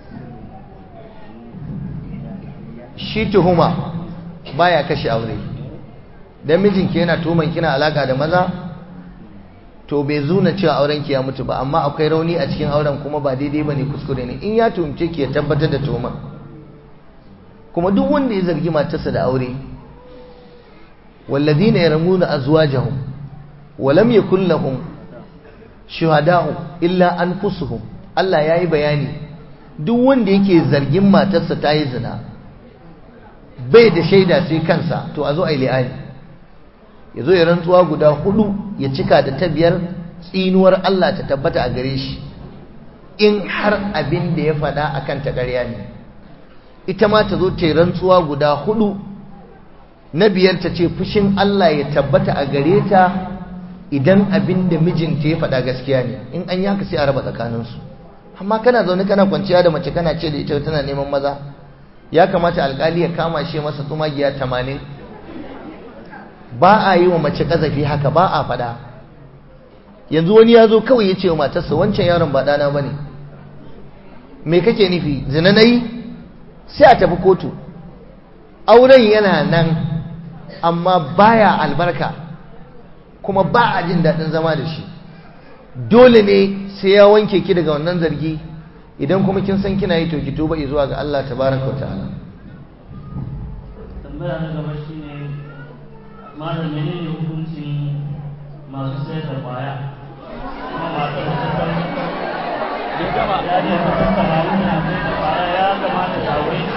shi tuhuma baya kashe aure dan mijinki yana tuhuman kina alaka da maza to bai zuna cewa auren ki ya mutu ba amma akwai rauni a cikin auren kuma ba daidai bane kuskure ne in ya tuhumce ki ya tabbatar da tuhuma kuma duk wanda ya zargi matarsa da aure walladhina yarmuna azwajahum wa lam yakul lahum shuhada'u illa anfusuhum Allah yayi bayani duk wanda yake zargin matarsa ta yi zina bai da shaida sai kansa to a zo a yi li'ani ya zo ya rantsuwa guda hudu ya cika da ta biyar tsinuwar Allah ta tabbata a gare shi in har abin da ya faɗa a kan ƙarya ne ita ma ta zo ta yi rantsuwa guda hudu na biyar ta ce fushin Allah ya tabbata a gare ta idan abin da mijinta ya faɗa gaskiya ne in an yaka sai a raba tsakaninsu amma kana zaune kana kwanciya da mace kana ce da ita tana neman maza ya kamata alkali ya kama shi masa tsumagiya tamanin ba a yi wa mace kazafi haka ba a fada yanzu wani ya zo kawai ya ce wa matarsa wancan yaron ba ɗana ba ne me kake nufi zina na yi sai a tafi kotu auren yana nan amma baya albarka kuma ba a jin daɗin zama da shi dole ne sai ya wanke ki daga wannan zargi idan kuma kin san kina yi to ki tuba zuwa ga Allah tabaraka wa ta'ala tambaya na gaba shine malam menene hukuncin masu sayar da kwaya kuma masu da ta san ya gama ya ne ta san samari na sayar da kwaya ya kamata ta aure shi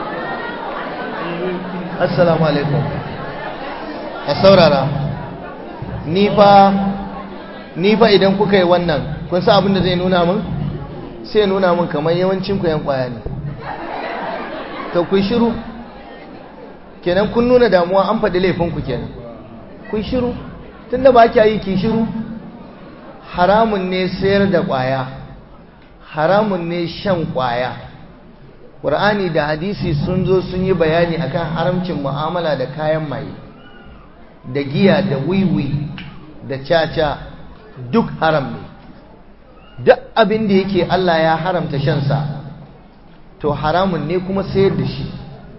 assalamu alaikum a saurara ni fa ni fa idan kuka yi wannan kun san abin da zai nuna min sai nuna min kamar yawancin ku yan kwaya ne to kun shiru kenan kun nuna damuwa an faɗi laifin ku kenan kun shiru tunda ba kya yi ki shiru haramun ne sayar da kwaya haramun ne shan kwaya Qur'ani da hadisi sun zo sun yi bayani akan haramcin mu'amala da kayan maye da giya da wiwi da caca duk haram ne duk abin da yake Allah ya haramta shansa to haramun ne kuma sayar da shi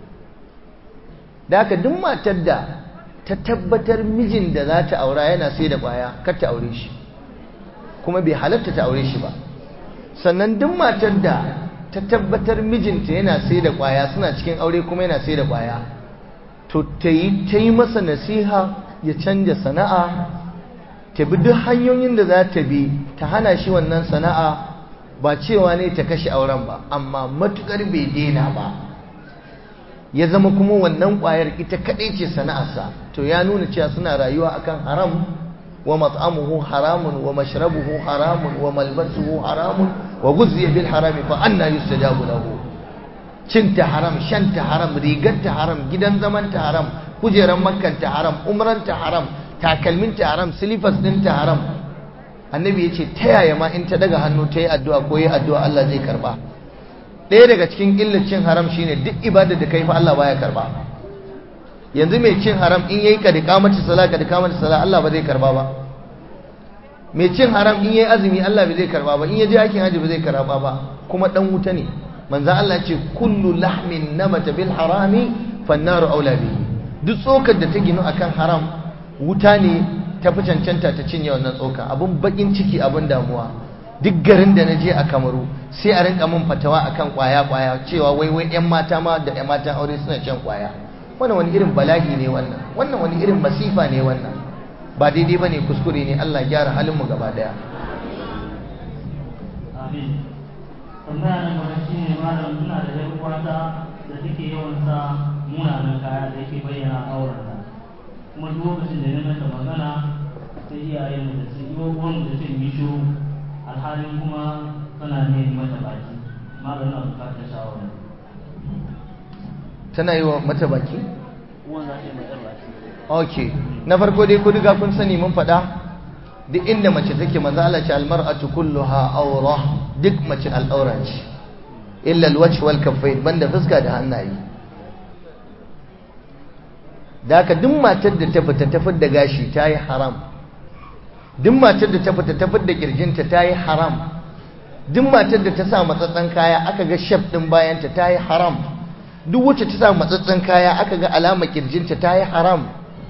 da haka duk matar da ta tabbatar mijin da za ta aura yana sai da ƙwaya kar ta aure shi kuma bai halatta ta aure shi ba sannan duk matar da ta tabbatar mijinta yana sai da ƙwaya suna cikin aure kuma yana sai da ƙwaya to ta yi masa nasiha ya canja sana'a ta bi duk hanyoyin da za ta bi ta hana shi wannan sana'a ba cewa ne ta kashe auren ba amma matukar bai daina ba ya zama kuma wannan ƙwayar ita kaɗai ce sana'arsa to ya nuna cewa suna rayuwa akan haram wa mat'amuhu haramun wa mashrabuhu haramun wa malbasuhu haramun wa guzziya bil harami fa anna yustajabu lahu cinta haram shanta haram rigarta haram gidan zamanta haram kujeran makkanta haram umranta haram takalminta haram silifas ɗinta haram annabi ya ce ta yaya ma in ta daga hannu ta yi addu'a ko yi addu'a Allah zai karba ɗaya daga cikin illacin haram shine duk ibada da kai fa Allah baya karba yanzu mai cin haram in yayi ka dika mata sala ka dika mata sala Allah ba zai karba ba mai cin haram in yayi azumi Allah ba zai karba ba in yaje aikin haji ba zai karba ba kuma dan wuta ne manzo Allah ya ce kullu lahmin namata bil harami fannaru aula bihi duk tsokar da ta ginu akan haram wuta ne ta fi cancanta ta cinye wannan tsoka abun bakin ciki abun damuwa duk garin da na je a kamaru sai a rinka min fatawa akan kwaya kwaya cewa wai wai yan mata ma da yan matan aure suna shan kwaya wannan wani irin bala'i ne wannan wannan wani irin masifa ne wannan ba daidai bane kuskure ne Allah gyara halin mu gaba daya amin tambaya na gaba shine malam ina da yan uwata da take yawan sa munanan kaya da yake bayyana aurenta kuma duk lokacin da na mata magana sai iyayen mu da su yi uwan da sun yi shiru alhalin kuma tana ne mata baki malam na bukatar shawara tana yi wa mata baki uwan za ta yi mata baki ok na farko dai ku riga kun sani mun faɗa duk inda mace take manzo Allah ce almar'atu kulluha awra duk mace al'aura ce illa alwajh wal kaffayn banda fuska da hannaye da haka duk matar da ta fita ta da gashi ta yi haram duk matar da ta fita ta da kirjinta ta yi haram duk matar da ta sa matsatsan kaya aka ga shaf din bayanta ta yi haram duk wacce ta sa matsatsan kaya aka ga alama kirjinta ta yi haram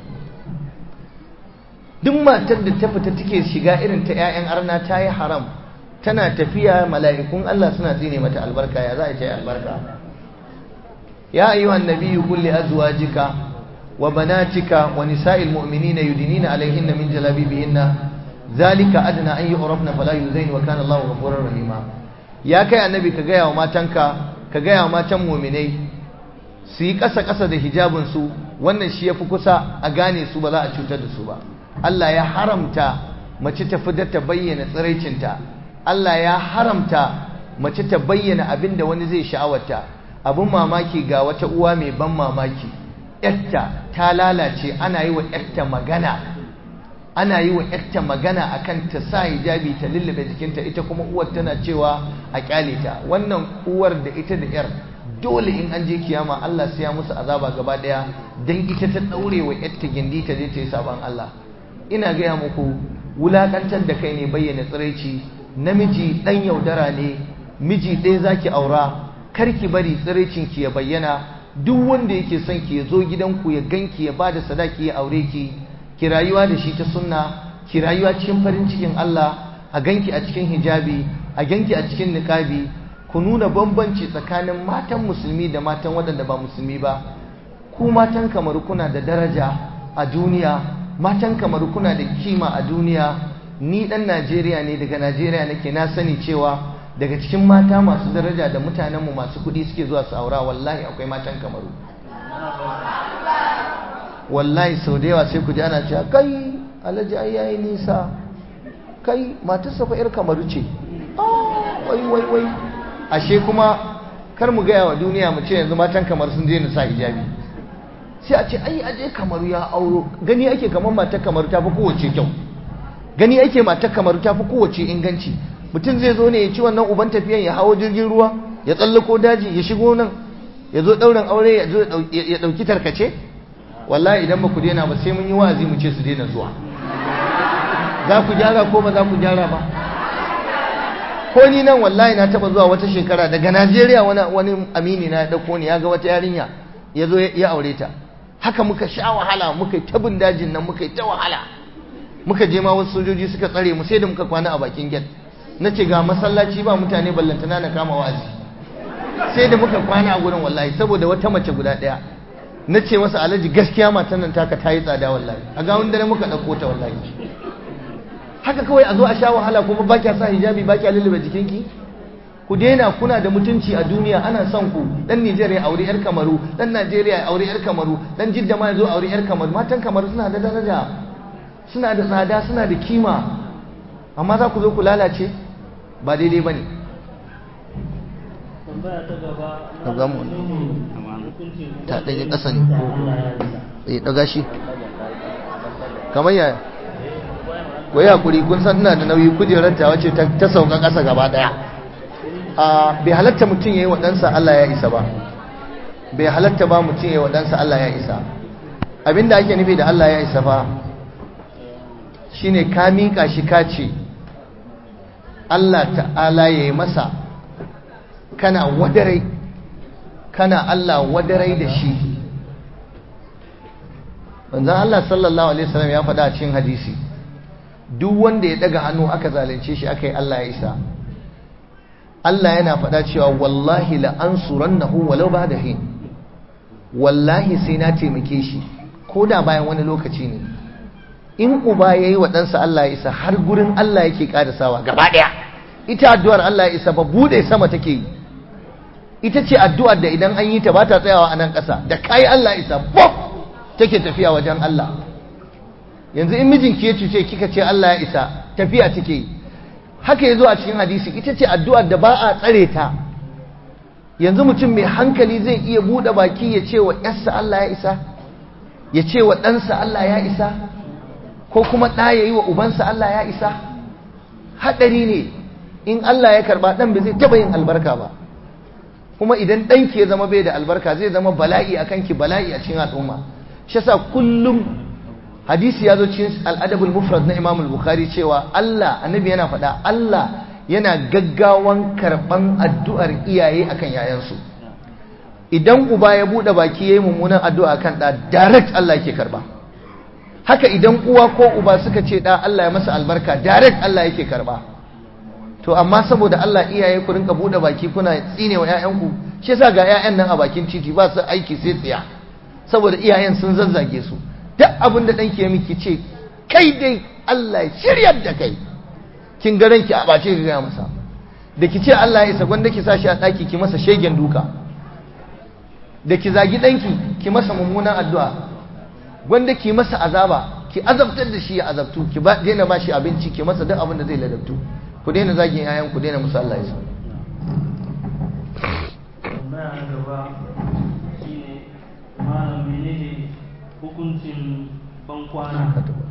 duk matar da ta fita take shiga irin ta 'ya'yan arna ta yi haram tana tafiya mala'ikun Allah suna tsine mata albarka ya za a ta yi albarka ya ayyuhan nabiyyu kulli azwajika وبناتك ونساء المؤمنين يدنين عليهن من جلابيبهن ذلك أدنى أن يعرفن فلا يؤذين وكان الله غفورا رحيما يا كي النبي كجايا وما تنكا كجايا وما تم مؤمني su yi ƙasa-ƙasa da hijabinsu wannan shi ya fi kusa a gane su ba za a cutar da su ba Allah ya haramta mace ta fi ta bayyana tsiraicinta Allah ya haramta mace ta bayyana abin da wani zai sha'awarta abin mamaki ga wata uwa mai ban mamaki yarta ta lalace ana yi wa yarta magana ana yi wa yarta magana akan ta sa hijabi ta lullube jikinta ita kuma uwar tana cewa a kyale ta wannan uwar da ita da yar dole in an je kiyama Allah sai ya musu azaba gaba daya dan ita ta daure wa yarta gindi ta je ta yi sabon Allah ina gaya muku wulakantar da kai ne bayyana tsiraici namiji dan yaudara ne miji ɗaya zaki aura karki bari tsiraicinki ya bayyana duk wanda yake son ki ya zo gidanku ya ganki ya bada sadaki ya aure ki ki rayuwa da shi ta sunna ki rayuwa cikin farin cikin Allah a ganki a cikin hijabi a ganki a cikin niqabi ku nuna bambanci tsakanin matan musulmi da matan waɗanda ba musulmi ba ku matan kamar kuna da daraja a duniya matan kamar kuna da kima a duniya ni dan Najeriya ne daga Najeriya nake na sani cewa daga cikin mata masu daraja da mutanenmu masu kuɗi suke zuwa su aura wallahi akwai matan kamaru wallahi sau da yawa sai ku ji ana cewa kai alhaji ai yayi nisa kai matarsa fa yar kamaru ce wai wai wai ashe kuma kar mu gaya wa duniya mu ce yanzu matan kamar sun daina sa hijabi sai a ce ai aje kamaru ya auro gani ake kamar matar kamaru ta fi kowace kyau gani ake matar kamaru ta fi kowace inganci mutum zai zo ne ya ci wannan uban tafiyan ya hawo jirgin ruwa ya tsallako daji ya shigo nan ya zo ɗaurin aure ya zo ya ɗauki tarkace wallahi idan ba ku daina ba sai mun yi wa'azi mu ce su daina zuwa za ku gyara ko ba za ku gyara ba ko ni nan wallahi na taba zuwa wata shekara daga Najeriya wani wani amini na dauko ni ya ga wata yarinya ya zo ya aure ta haka muka sha wahala muka yi tabin dajin nan muka yi ta wahala muka je ma wasu sojoji suka tsare mu sai da muka kwana a bakin gate nace ga masallaci ba mutane ballantana na kama wa'azi sai da muka kwana a gurin wallahi saboda wata mace guda daya nace masa alhaji gaskiya matan nan taka ta yi tsada wallahi a ga wanda muka dauko ta wallahi haka kawai a zo a sha wahala kuma ba kya sa hijabi ba kya lullube jikinki ku daina kuna da mutunci a duniya ana son ku dan Nigeria ya aure yar Kamaru dan Najeriya ya aure yar Kamaru dan Jidda ma ya zo aure yar Kamaru matan Kamaru suna da daraja suna da tsada suna da kima amma za ku zo ku lalace ba daidai bane tambaya ta gaba Ka ga mu hukuncin ta ɗage ƙasa ne Allah ya yi eh daga shi kamar yaya ku yi hakuri kun san ina da nauyi kujerar ta wace ta sauka ƙasa gaba ɗaya a bai halatta mutum ya yi waɗansa Allah ya isa ba bai halatta ba mutum ya yi waɗansa Allah ya isa abinda ake nufi da Allah ya isa fa shine ka miƙa shi ka ce Allah ta'ala ya yi masa kana wadarai kana Allah wadarai da shi manzon Allah sallallahu alaihi wasallam ya faɗa a cikin hadisi duk wanda ya daga hannu aka zalunce shi aka yi Allah ya isa Allah yana faɗa cewa wallahi la ansurannahu walau ba'da hin wallahi sai na taimake shi ko da bayan wani lokaci ne in uba yayi wa ɗansa Allah ya isa har gurin Allah yake karasawa gaba ɗaya ita addu'ar Allah ya isa ba bude sama take yi ita ce addu'ar da idan an yi ta ba ta tsayawa a nan ƙasa da kai Allah ya isa pop take tafiya wajen Allah yanzu in mijinki ya cuce kika ce Allah ya isa tafiya take yi haka yazo a cikin hadisi ita ce addu'ar da ba a tsare ta yanzu mutum mai hankali zai iya bude baki ya ce wa yarsa Allah ya isa ya ce wa ɗansa Allah ya isa ko kuma ɗa ya yi wa ubansa Allah ya isa haɗari ne in Allah ya karɓa ɗan ba zai taɓa yin albarka ba kuma idan ɗanki ya zama bai da albarka zai zama bala'i a kanki bala'i a cikin al'umma shi yasa kullum hadisi ya zo cikin al'adabul mufrad na imam al-bukhari cewa Allah annabi yana faɗa Allah yana gaggawan karɓan addu'ar iyaye akan yayansu idan uba ya buɗe baki yayi mummunan addu'a kan ɗa direct Allah yake karɓa haka idan uwa ko uba suka ce ɗa Allah ya masa albarka direct Allah yake karɓa to amma saboda Allah iyaye ku rinka buɗe baki kuna tsine wa ƴaƴanku shi yasa ga ƴaƴan nan a bakin titi ba su aiki sai tsiya saboda iyayen sun zazzage su duk abin da ɗanki ya miki ce kai dai Allah ya shiryar da kai kin ga ranki a ɓace ga gaya masa da ki ce Allah ya isa gwanda ki sa shi a ɗaki ki masa shegen duka da ki zagi ɗanki ki masa mummunan addu'a gwanda ki masa azaba ki azabtar da shi ya azabtu ki ba daina ba shi abinci ki masa duk abin da zai ladabtu ku daina zagin yayan ku daina musu Allah ya isa tambaya na gaba shine malam menene hukuncin bankwana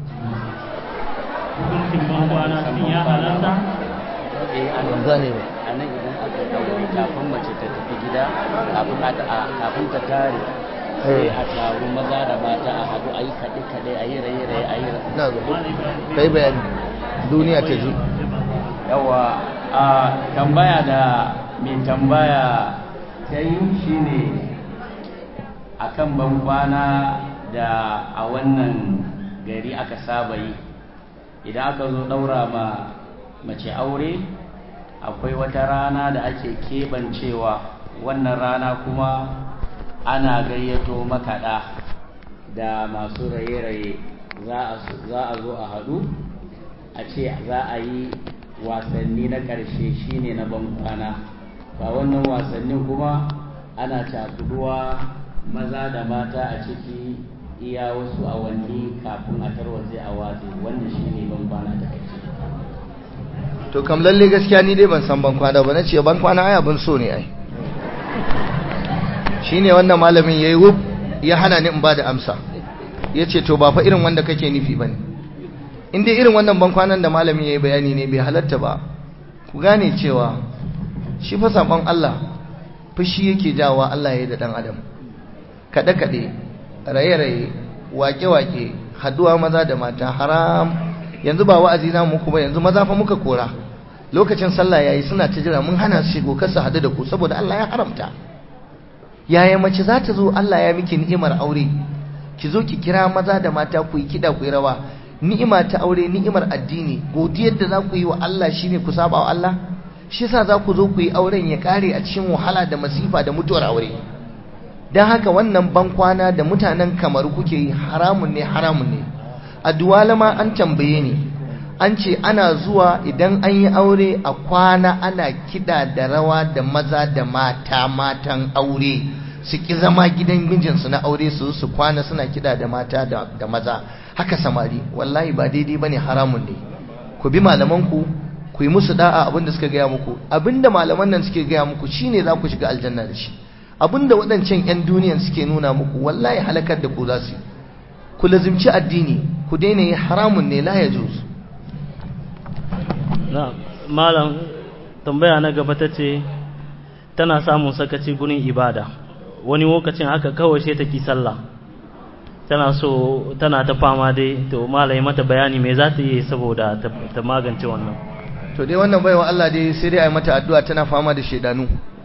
hukuncin bankwana shin ya halatta eh a ban gane ba a nan idan aka ɗaure kafin mace ta tafi gida kafin a a- kafin ta tare sai a taru maza da mata a haɗu a yi kaɗe-kaɗe a yi raye-raye a yi ra- na zo kai bayani duniya ta ji yawa a tambaya da mai tambaya ta yi shine akan bankwana da a wannan gari aka saba yi idan aka zo ɗaura ma mace aure akwai wata rana da ake keɓancewa wannan rana kuma ana gayyato makaɗa da masu raye-raye za a- za a zo a haɗu a ce za a yi wasanni na ƙarshe shine na bankwana ba wannan wasannin kuma ana cakuduwa maza da mata a ciki iya wasu awanni kafin a tarwatse a watsi wannan shi ne ban kwana ta kai to kam lalle gaskiya ni dai ban san ban kwana ba nace ban kwana ai abin so ne ai shine wannan malamin yayi wuf ya hana ni in ba da amsa yace to ba fa irin wanda kake nufi bane in dai irin wannan ban kwanan da malamin yayi bayani ne bai halatta ba ku gane cewa shi fa sabon Allah fushi yake jawa Allah ya yi da dan adam kada kade raye raye wake wake haduwa maza da mata haram yanzu ba wa'azi na muku ba yanzu maza fa muka kora lokacin sallah yayi suna ta jira mun hana su shigo kar su hadu da ku saboda Allah ya haramta yaya mace za ta zo Allah ya miki ni'imar aure ki zo ki kira maza da mata ku yi kida ku yi rawa ni'ima ta aure ni'imar addini godiyar da za ku yi wa Allah shine ku saba wa Allah shi yasa za ku zo ku yi auren ya kare a cikin wahala da masifa da mutuwar aure dan haka wannan bankwana da mutanen kamar kuke yi haramun ne haramun ne a duwalama an tambaye ni an ce ana zuwa idan an yi aure a kwana ana kida da rawa da maza da mata matan aure su ki zama gidan mijinsu na aure su su kwana suna kida da mata da maza haka samari wallahi ba daidai bane haramun ne ku bi malamanku ku yi musu da'a abinda suka gaya muku abinda malaman nan suke gaya muku shine za ku shiga aljanna da shi abinda waɗancan 'yan duniyan suke nuna muku wallahi halakar da ku za su yi ku lazimci addini ku daina yi haramun ne la ya juz na malam tambaya na gaba ta ce tana samun sakaci gurin ibada wani lokacin haka kawai sai ta ki sallah tana so tana ta fama dai to malai mata bayani me za ta yi saboda ta magance wannan to dai wannan baiwa Allah dai sai dai ai mata addu'a tana fama da shedanu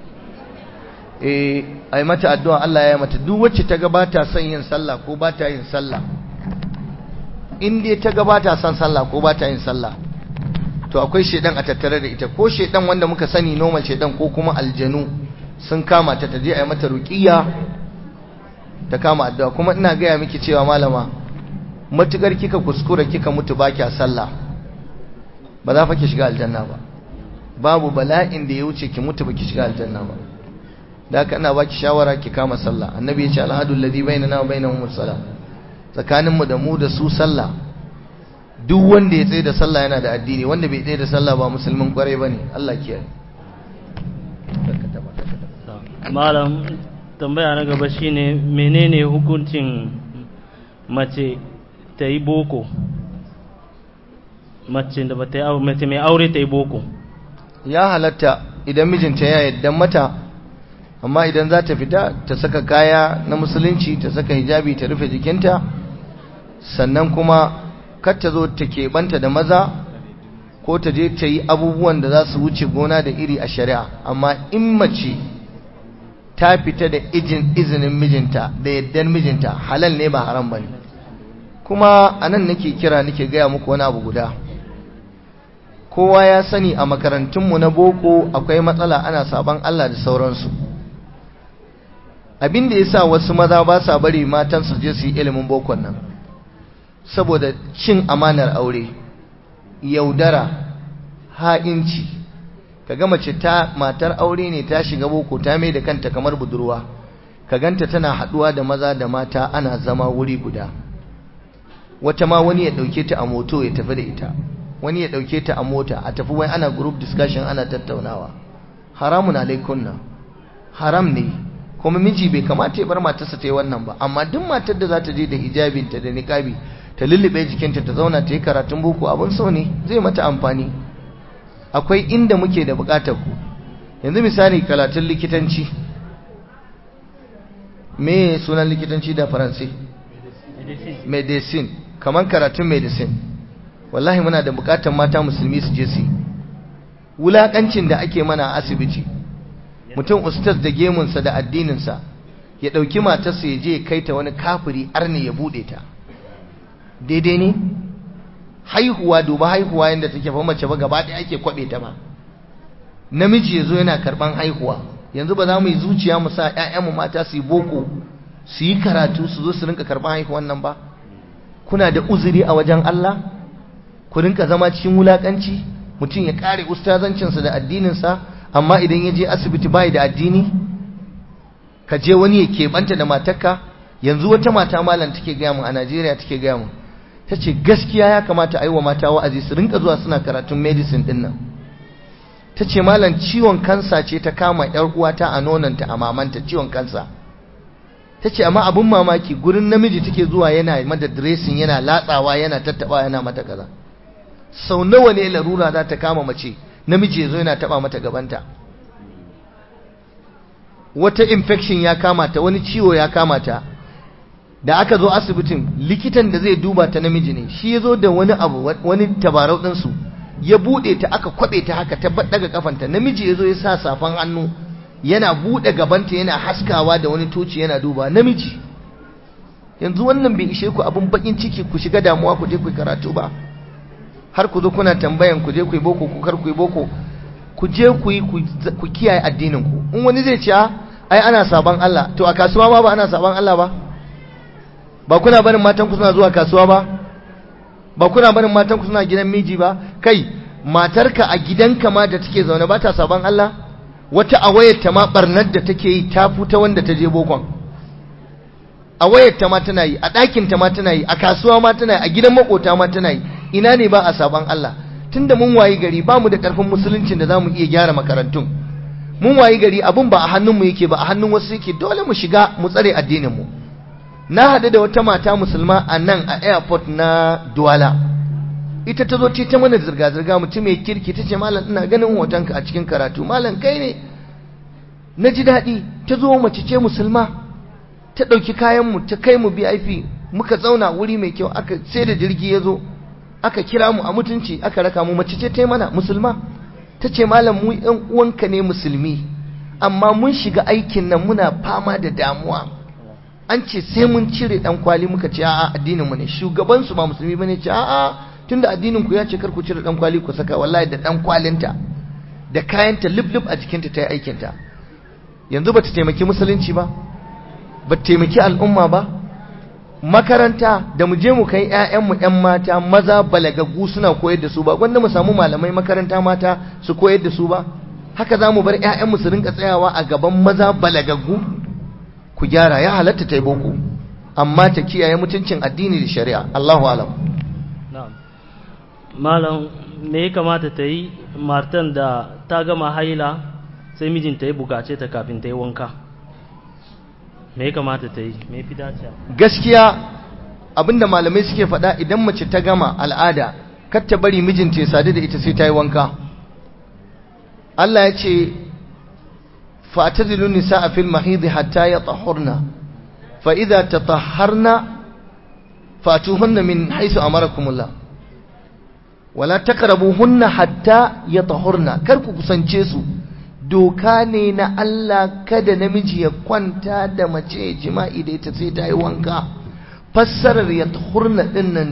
eh ai mata addu'a Allah ya mata duk wacce ta gabata son yin sallah ko ba ta yin sallah in dai ta gabata son sallah ko ba ta yin sallah to akwai shedan a tattare da ita ko shedan wanda muka sani normal shedan ko kuma aljanu sun kama ta taje ai mata ruqiyya ta kama addu'a kuma ina gaya miki cewa malama matukar kika kuskura kika mutu ba kya sallah ba za fa ki shiga aljanna ba babu bala'in da ya wuce ki mutu ba ki shiga aljanna ba da haka ina baki shawara ki kama sallah annabi ya ce alhadul ladhi bainana wa bainahum salam tsakanin mu da mu da su sallah duk wanda ya tsaye da sallah yana da addini wanda bai tsaye da sallah ba musulmin kwarai bane Allah kiyaye malam tambaya na gaba shine menene hukuncin mace ta yi boko mace da ba ta yi mace mai aure ta yi boko ya halatta idan mijinta ya yadda mata amma idan za ta fita ta saka kaya na musulunci ta saka hijabi ta rufe jikinta sannan kuma kar ta zo ta keɓanta da maza ko ta je ta yi abubuwan da za su wuce gona da iri a shari'a amma in mace ta fita da izinin mijinta da yaddan mijinta halal ne ba haram ba ne kuma a nan nake kira nake gaya muku wani abu guda kowa ya sani a makarantunmu na boko akwai matsala ana saban Allah da sauransu abin da ya sa wasu maza ba sa bari matan su je su yi ilimin bokon nan saboda cin amanar aure yaudara ha'inci kaga mace ta matar aure ne ta shiga boko ta mai da kanta kamar budurwa ka ganta tana haduwa da maza da mata ana zama wuri guda wata ma wani ya dauke ta a moto ya tafi da ita wani ya dauke ta a mota a tafi wai ana group discussion ana tattaunawa haramun alaikunna haram ne kuma miji bai kamata ya bar matarsa ta yi wannan ba amma duk matar da za ta je da hijabinta da niqabi ta lullube jikinta ta zauna ta yi karatun boko abin so ne zai mata amfani akwai inda muke da bukatar ku yanzu misali karatun likitanci me sunan likitanci da faransi medicine kamar karatun medicine wallahi muna da bukatar mata musulmi su je su wulakancin da ake mana a asibiti mutum ustaz da gemunsa da addininsa ya ɗauki matarsa ya je ya kai ta wani kafiri arne ya buɗe ta daidai ne haihuwa duba haihuwa yadda take fa mace ba gaba ɗaya ake kwaɓe ta ba namiji ya zo yana karɓan haihuwa yanzu ba za mu yi zuciya mu sa ‘ya'yanmu mata su yi boko su yi karatu su zo su rinka karɓan haihuwan nan ba kuna da uzuri a wajen Allah ku rinka zama cikin wulaƙanci mutum ya ƙare ustazancinsa da addininsa amma idan ya je asibiti bai da addini ka je wani ya keɓanta da matarka yanzu wata mata malam take gaya mu a Najeriya take gaya mu ta ce gaskiya ya kamata a yi wa mata wa'azi su rinka zuwa suna karatun medicine din nan ta ce malam ciwon kansa ce ta kama yar uwata a nonanta a mamanta ciwon kansa ta ce amma abin mamaki gurin namiji take zuwa yana mata dressing yana latsawa yana tattaba yana mata kaza sau nawa ne larura za ta kama mace namiji ya zo yana taba mata gabanta wata infection ya kama ta wani ciwo ya kama ta da aka zo asibitin likitan da zai duba ta namiji ne shi ya zo da wani abu wani tabarau ɗinsu ya buɗe ta aka kwaɓe ta haka ta daga kafanta namiji ya zo ya sa safan hannu yana buɗe gabanta yana haskawa da wani toci yana duba namiji yanzu wannan bai ishe ku abin bakin ciki ku shiga damuwa ku je ku karatu ba har ku zo kuna tambayan ku je ku yi boko ku kar ku yi boko ku je ku yi ku kiyaye addinin ku in wani zai ce ai ana saban Allah to a kasuwa ma ba ana saban Allah ba ba kuna barin matan ku suna zuwa kasuwa ba ba kuna barin matan ku suna gidan miji ba kai matarka a gidanka ma da take zaune ba ta saban Allah wata a wayarta ma barnar da take yi ta futa wanda ta je bokon a wayarta ma tana yi a ɗakinta ma tana yi a kasuwa ma tana yi a gidan makota ma tana yi ina ne ba a saban Allah tunda mun wayi gari ba mu da ƙarfin musuluncin da za mu iya gyara makarantun mun wayi gari abun ba a hannunmu yake ba a hannun wasu yake dole mu shiga mu tsare addininmu na haɗu da wata mata musulma a nan a airport na Douala ita ta zo ce ta mana zirga-zirga mutum mai kirki ta ce malam ina ganin hotonka a cikin karatu malam kai ne na ji daɗi ta zo mace ce musulma ta ɗauki kayanmu ta kai mu VIP muka zauna wuri mai kyau aka sai da jirgi ya zo aka kira mu a mutunci aka raka mu mace ce ta mana musulma ta ce malam mu ‘yan uwanka ne musulmi amma mun shiga aikin nan muna fama da damuwa an ce sai mun cire ɗan kwali muka ce a'a addinin mu ne shugabansu ba musulmi bane ce a'a tunda addinin ku ya ce kar ku cire ɗan kwali ku saka wallahi da ɗan kwalinta da kayanta lub a jikinta ta yi aikinta yanzu ba ta taimaki musulunci ba ba ta taimaki al'umma ba makaranta da mu je mu kai ƴaƴanmu ƴan mata maza balagaggu suna koyar da su ba wanda mu samu malamai makaranta mata su koyar da su ba haka za mu bar ƴaƴanmu su rinka tsayawa a gaban maza balagaggu ku gyara ya halatta ta yi boko amma ta kiyaye mutuncin addini da shari'a Allahu alam na'am malam me ya kamata ta yi martan da ta gama haila sai mijinta ya bukace ta kafin ta yi wanka me ya kamata ta yi me fi dace gaskiya abinda malamai suke faɗa idan mace ta gama al'ada kar ta bari mijinta ya sadu da ita sai ta yi wanka Allah ya ce fa'tazilu nisaa fil mahid hatta yatahurna fa idza tatahharna fatuhunna min haythu amarakumullah wala taqrabuhunna hatta yatahurna kar ku kusance su doka ne na Allah kada namiji ya kwanta da mace jima'i da ita sai ta yi wanka fassarar ya tahurna din nan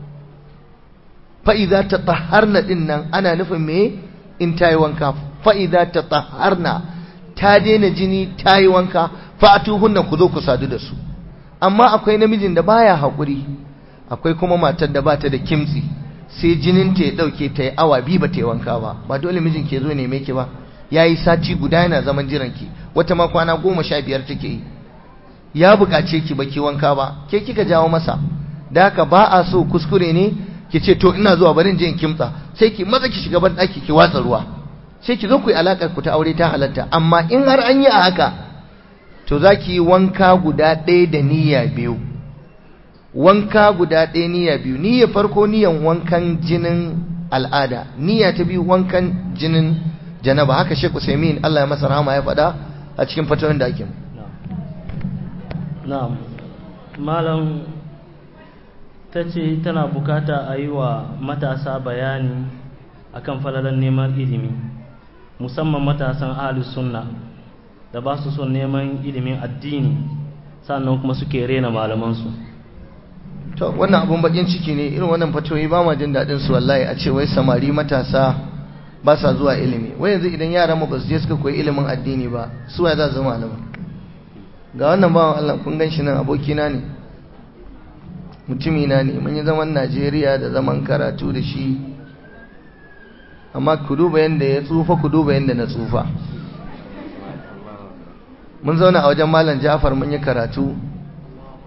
fa'iza ta taharna din nan ana nufin me in ta yi wanka fa'iza ta taharna ta daina jini ta yi wanka fa'atuhunna ku zo ku sadu da su amma akwai namijin da baya haƙuri akwai kuma matar da bata da kimtsi sai jininta ya ɗauke ta yi awa biyu ba ta yi wanka ba ba dole mijin ke zo neme ki ba ya yi sati guda yana zaman jiranki wata ma kwana goma sha biyar take yi ya buƙace ki ba ki wanka ba ke kika jawo masa da haka ba a so kuskure ne ki ce to ina zuwa barin je in kimtsa sai ki maza ki shiga ban ɗaki ki watsa ruwa sai ki zo ku yi alaƙar ku ta aure ta halatta amma in har an yi a haka to za ki yi wanka guda ɗaya da niyya biyu wanka guda ɗaya niyya biyu niyya farko niyyan wankan jinin al'ada niyya ta biyu wankan jinin janaba haka Sheikh Usaimin Allah ya masa rahama ya faɗa a cikin fatawa da ake na'am malam ta ce tana bukata a yi wa matasa bayani akan falalan neman ilimi musamman matasan ahlus sunna da ba su son neman ilimin addini sannan kuma suke rena malamansu to wannan abun bakin ciki ne irin wannan fatoyi ba ma jin daɗin su wallahi a ce wai samari matasa ba sa zuwa ilimi wai yanzu idan yaran mu ba su je suka koyi ilimin addini ba su ya za su zama malama ga wannan bawan Allah kun gan shi nan abokina ne mutumina ne mun yi zaman Najeriya da zaman karatu da shi amma ku duba yanda ya tsufa ku duba yanda na tsufa mun zauna a wajen malam Ja'far mun yi karatu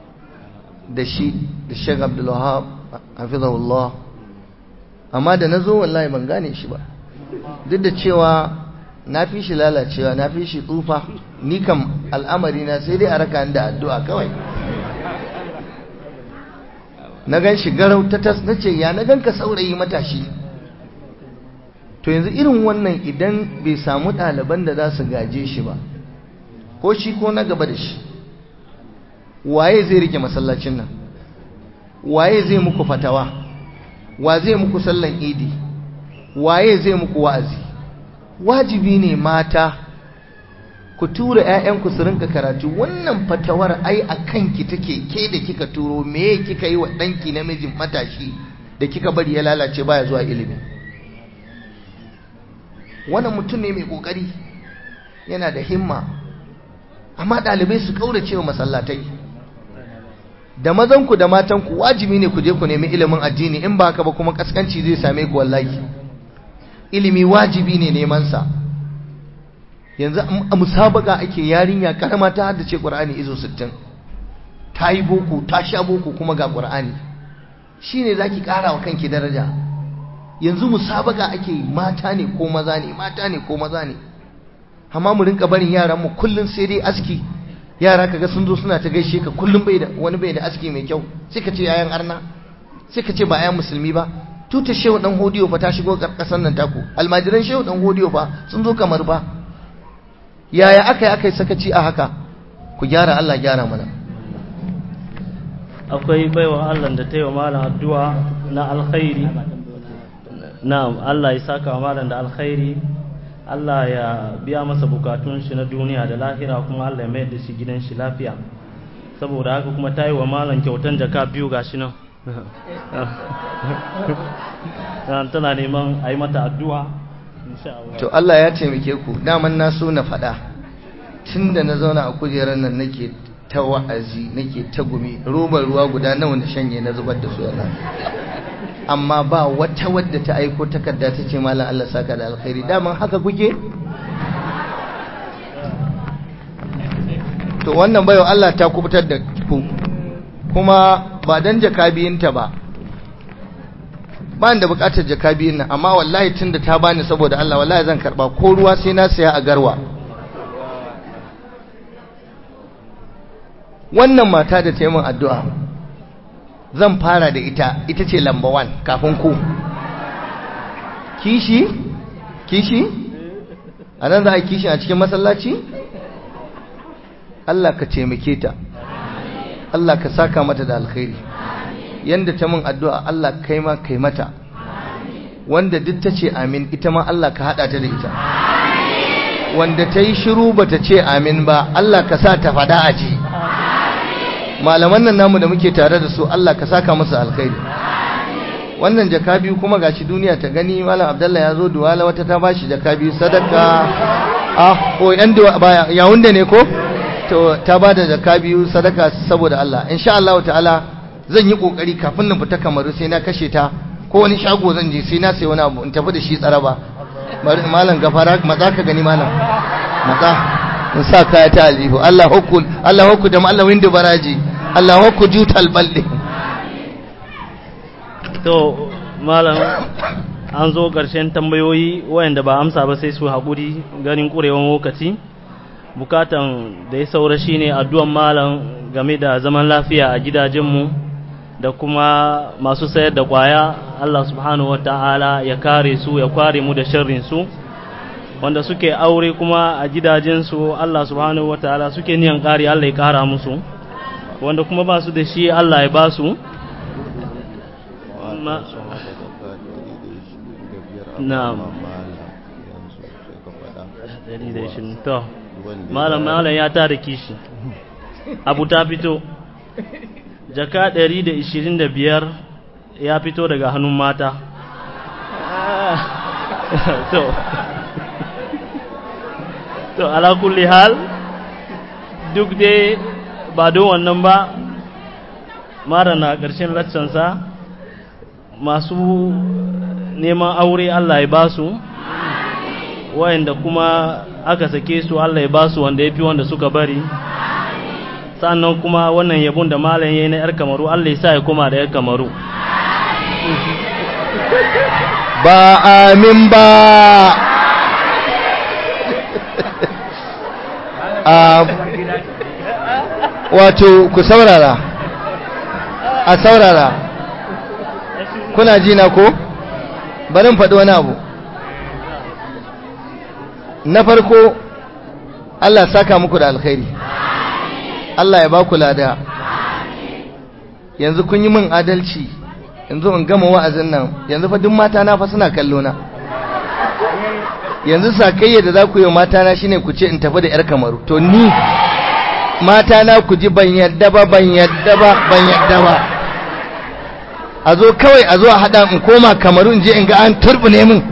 da shi da Sheikh Abdul Wahab hafizahullah amma da nazo wallahi ban gane shi ba duk da cewa na fi shi lalacewa na fi shi tsufa ni kam al'amari na sai dai a raka da addu'a kawai na gan shi garau ta tas na ce ya na gan ka saurayi matashi to yanzu irin wannan idan bai samu ɗaliban da za su gaje shi ba ko shi ko na gaba da shi waye zai rike masallacin nan waye zai muku fatawa wa zai muku sallan idi waye zai muku wa'azi wajibi ne mata ku tura 'ya'yanku su rinka karatu wannan fatawar ai a kanki take ke da kika turo me kika yi wa ɗanki namijin matashi da kika bari ya lalace baya zuwa ilimi wannan mutum ne mai ƙoƙari yana da himma amma ɗalibai su ƙaurace wa masallatai da mazanku da matanku wajibi ne ku je ku nemi ilimin addini in ba haka ba kuma kaskanci zai same ku wallahi ilimi wajibi ne neman sa yanzu a musabaka ake yarinya karama ta haddace qur'ani izo 60 ta yi boko ta sha boko kuma ga qur'ani shine zaki kara wa kanki daraja yanzu musabaka ake mata ne ko maza ne mata ne ko maza ne amma mu rinka barin yaran mu kullun sai dai aski yara kaga sun zo suna ta gaishe ka kullum bai da wani bai da aski mai kyau sai ka ce yayan arna sai ka ce ba ayan musulmi ba tuta shehu dan hodiyo fa ta shigo karkasan nan taku almajiran shehu dan hodiyo fa sun zo kamar ba yaya aka yi aka yi sakaci a haka ku gyara Allah gyara mana akwai baiwa Allah da ta yi wa malam addu'a na alkhairi na'am Allah ya saka wa malam da alkhairi Allah ya biya masa bukatun shi na duniya da lahira kuma Allah ya mayar da shi gidan shi lafiya saboda haka kuma ta yi wa malam kyautan jaka biyu gashi nan tana neman a yi mata addu'a to Allah ya taimake ku daman na so na faɗa tun da na zauna a kujerar nan nake ta wa'azi nake ta gumi robar ruwa guda nawa na shanye na zubar da su yana amma ba wata wadda ta aiko takarda ta ce malam Allah saka da alkhairi daman haka kuke to wannan bayo Allah ta kubutar da ku kuma ba dan jakabiyinta ba ba da bukatar jakabiyin nan amma wallahi tunda ta bani saboda Allah wallahi zan karba ko ruwa sai na saya a garwa wannan mata da ta yi min addu'a zan fara da ita ita ce lamba 1 kafin ku kishi kishi a nan za a kishi a cikin masallaci Allah ka taimake ta Allah ka saka mata da alkhairi yanda ta min addu'a Allah kai ma kai mata wanda duk ta ce amin ita ma Allah ka haɗa ta da ita wanda ta yi shiru ba ta ce amin ba Allah ka sa ta fada a ji malaman nan namu da muke tare da su Allah ka saka musu alkhairi wannan jaka biyu kuma gashi duniya ta gani malam abdallah ya zo duwala wata ta bashi jaka biyu sadaka ah ko yan duwa yawun da ne ko to ta bada jaka biyu sadaka saboda Allah insha Allah ta'ala zan yi kokari kafin na fita kamaru sai na kashe ta ko wani shago zan je sai na sai wani abu in tafi da shi tsaraba bari malam gafara matsa ka gani malam matsa in sa kaya ta aljihu Allah hukul Allah hukul da Allah windu baraji Allah hukul jutal balde to malam an zo ƙarshen tambayoyi wayanda ba amsa ba sai su haƙuri ganin ƙurewan lokaci bukatan da ya saura shine addu'an malam game da zaman lafiya a gidajenmu da kuma masu sayar da kwaya Allah subhanahu wa ta'ala ya kare su ya kware mu da sharrin su wanda suke aure kuma a gidajensu Allah subhanahu wa ta'ala suke niyan kare Allah ya kara musu wanda kuma ba su da shi Allah ya ba su na'am to malam malam ya tada kishi abu ta fito jaka ɗari da ishirin da biyar ya fito daga hannun mata to to ala kulli hal duk dai ba don wannan ba mara na ƙarshen laccansa masu neman aure Allah ya basu wayanda kuma aka sake su Allah ya basu wanda ya fi wanda suka bari sannan kuma wannan yabon da malam yayi na yar kamaru Allah ya sa ya koma da yar kamaru ba amin ba a wato ku saurara a saurara kuna ji na ko barin faɗi wani abu na farko Allah saka muku da alkhairi Allah ya ba ku lada yanzu kun yi min adalci yanzu in gama wa'azin nan yanzu fa duk mata na fa suna kallo na yanzu sakayya da za ku yi mata na shine ku ce in tafi da yar kamaru to ni mata na ku ji ban yadda ba ban yadda ba ban yadda ba a zo kawai a zo a hada in koma kamaru in je in ga an turbune min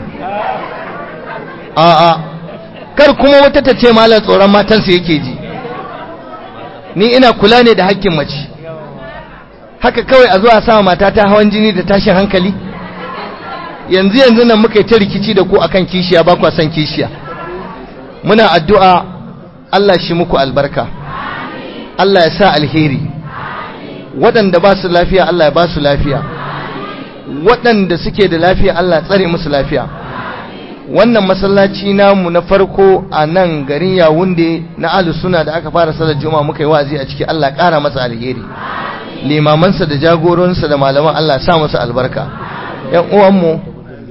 a'a kar kuma wata ta ce malam tsoron matansa yake ji ni ina kula ne da hakkin mace haka kawai a zo a sama mata ta hawan jini da tashin hankali yanzu yanzu nan muka yi ta rikici da ku akan kishiya ba kwa son kishiya muna addu'a Allah shi muku albarka Allah ya sa alheri waɗanda ba su lafiya Allah ya ba su lafiya waɗanda suke da lafiya Allah ya tsare musu lafiya wannan masallaci namu na farko a nan garin yawunde na ahlus suna da aka fara salar juma'a muka yi wa'azi a ciki Allah ƙara masa alheri limamansa da jagoransa da malaman Allah sa musu albarka yan uwanmu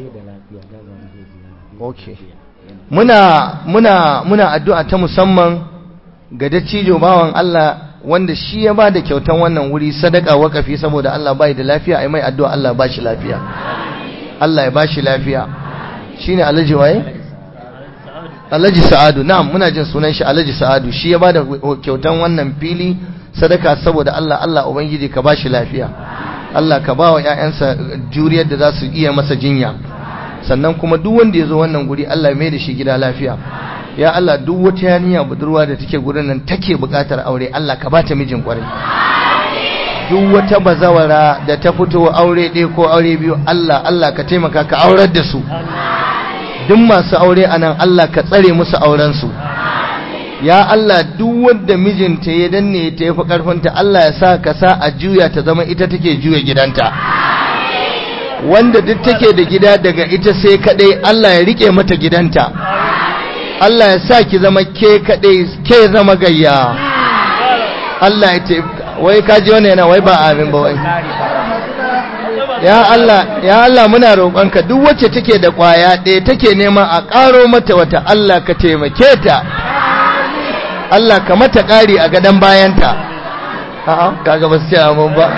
okay muna muna muna addu'a ta musamman ga dattijo bawan Allah wanda shi ya ba da kyautan wannan wuri sadaka wakafi saboda Allah bai da lafiya ai mai addu'a Allah ba shi lafiya Allah ya ba shi lafiya shine Alhaji waye Alhaji Sa'adu na'am muna jin sunan shi Alhaji Sa'adu shi ya ba da kyautan wannan fili sadaka saboda Allah Allah ubangiji ka ba shi lafiya Allah ka ba wa ƴaƴansa juriyar da za su iya masa jinya sannan kuma duk wanda ya zo wannan guri Allah mai da shi gida lafiya ya Allah duk wata yaniya budurwa da take gurin nan take buƙatar aure Allah ka bata mijin kwarai duk wata bazawara da ta fito aure ɗaya ko aure biyu Allah Allah ka taimaka ka aurar da su duk masu aure anan Allah ka tsare musu auren su ya Allah duk wanda mijinta ya danne ta yafi karfinta Allah ya sa ka sa a juya ta zama ita take juya gidanta wanda duk take da gida daga ita sai kadai Allah ya rike mata gidanta Allah ya sa ki zama ke kadai ke zama gayya Allah ya ce wai ka ji wannan yana wai ba amin ba wai ya Allah ya Allah muna roƙonka duk wacce take da ƙwaya ɗaya take neman a ƙaro mata wata Allah ka taimake ta Allah ka mata ƙari a gadon bayanta a'a kaga ba su ce amin ba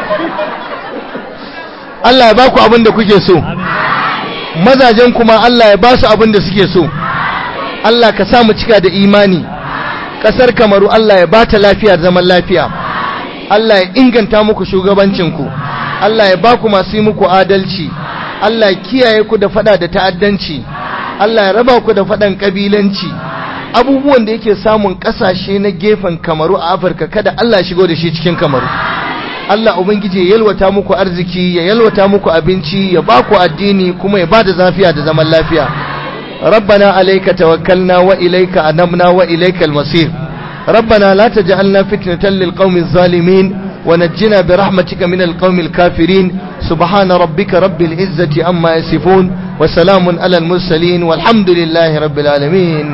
Allah ya ba ku abin da kuke so mazajen kuma Allah ya ba su abin da suke so Allah ka sa mu cika da imani ƙasar kamaru Allah ya ba ta lafiya zaman lafiya Allah ya inganta muku shugabancinku Allah ya ba ku masu yi muku adalci Allah ya kiyaye ku da fada da ta'addanci Allah ya raba ku da fadan kabilanci abubuwan da yake samun ƙasashe na gefen kamaru a Afirka kada Allah ya shigo da shi cikin kamaru Allah Ubangiji ya yalwata muku arziki ya yalwata muku abinci ya ba ku addini kuma ya ba da zafiya da zaman lafiya ربنا عليك توكلنا وإليك أنبنا وإليك المصير ربنا لا تجعلنا فتنة للقوم الظالمين ونجنا برحمتك من القوم الكافرين سبحان ربك رب العزة أما يصفون وسلام على المرسلين والحمد لله رب العالمين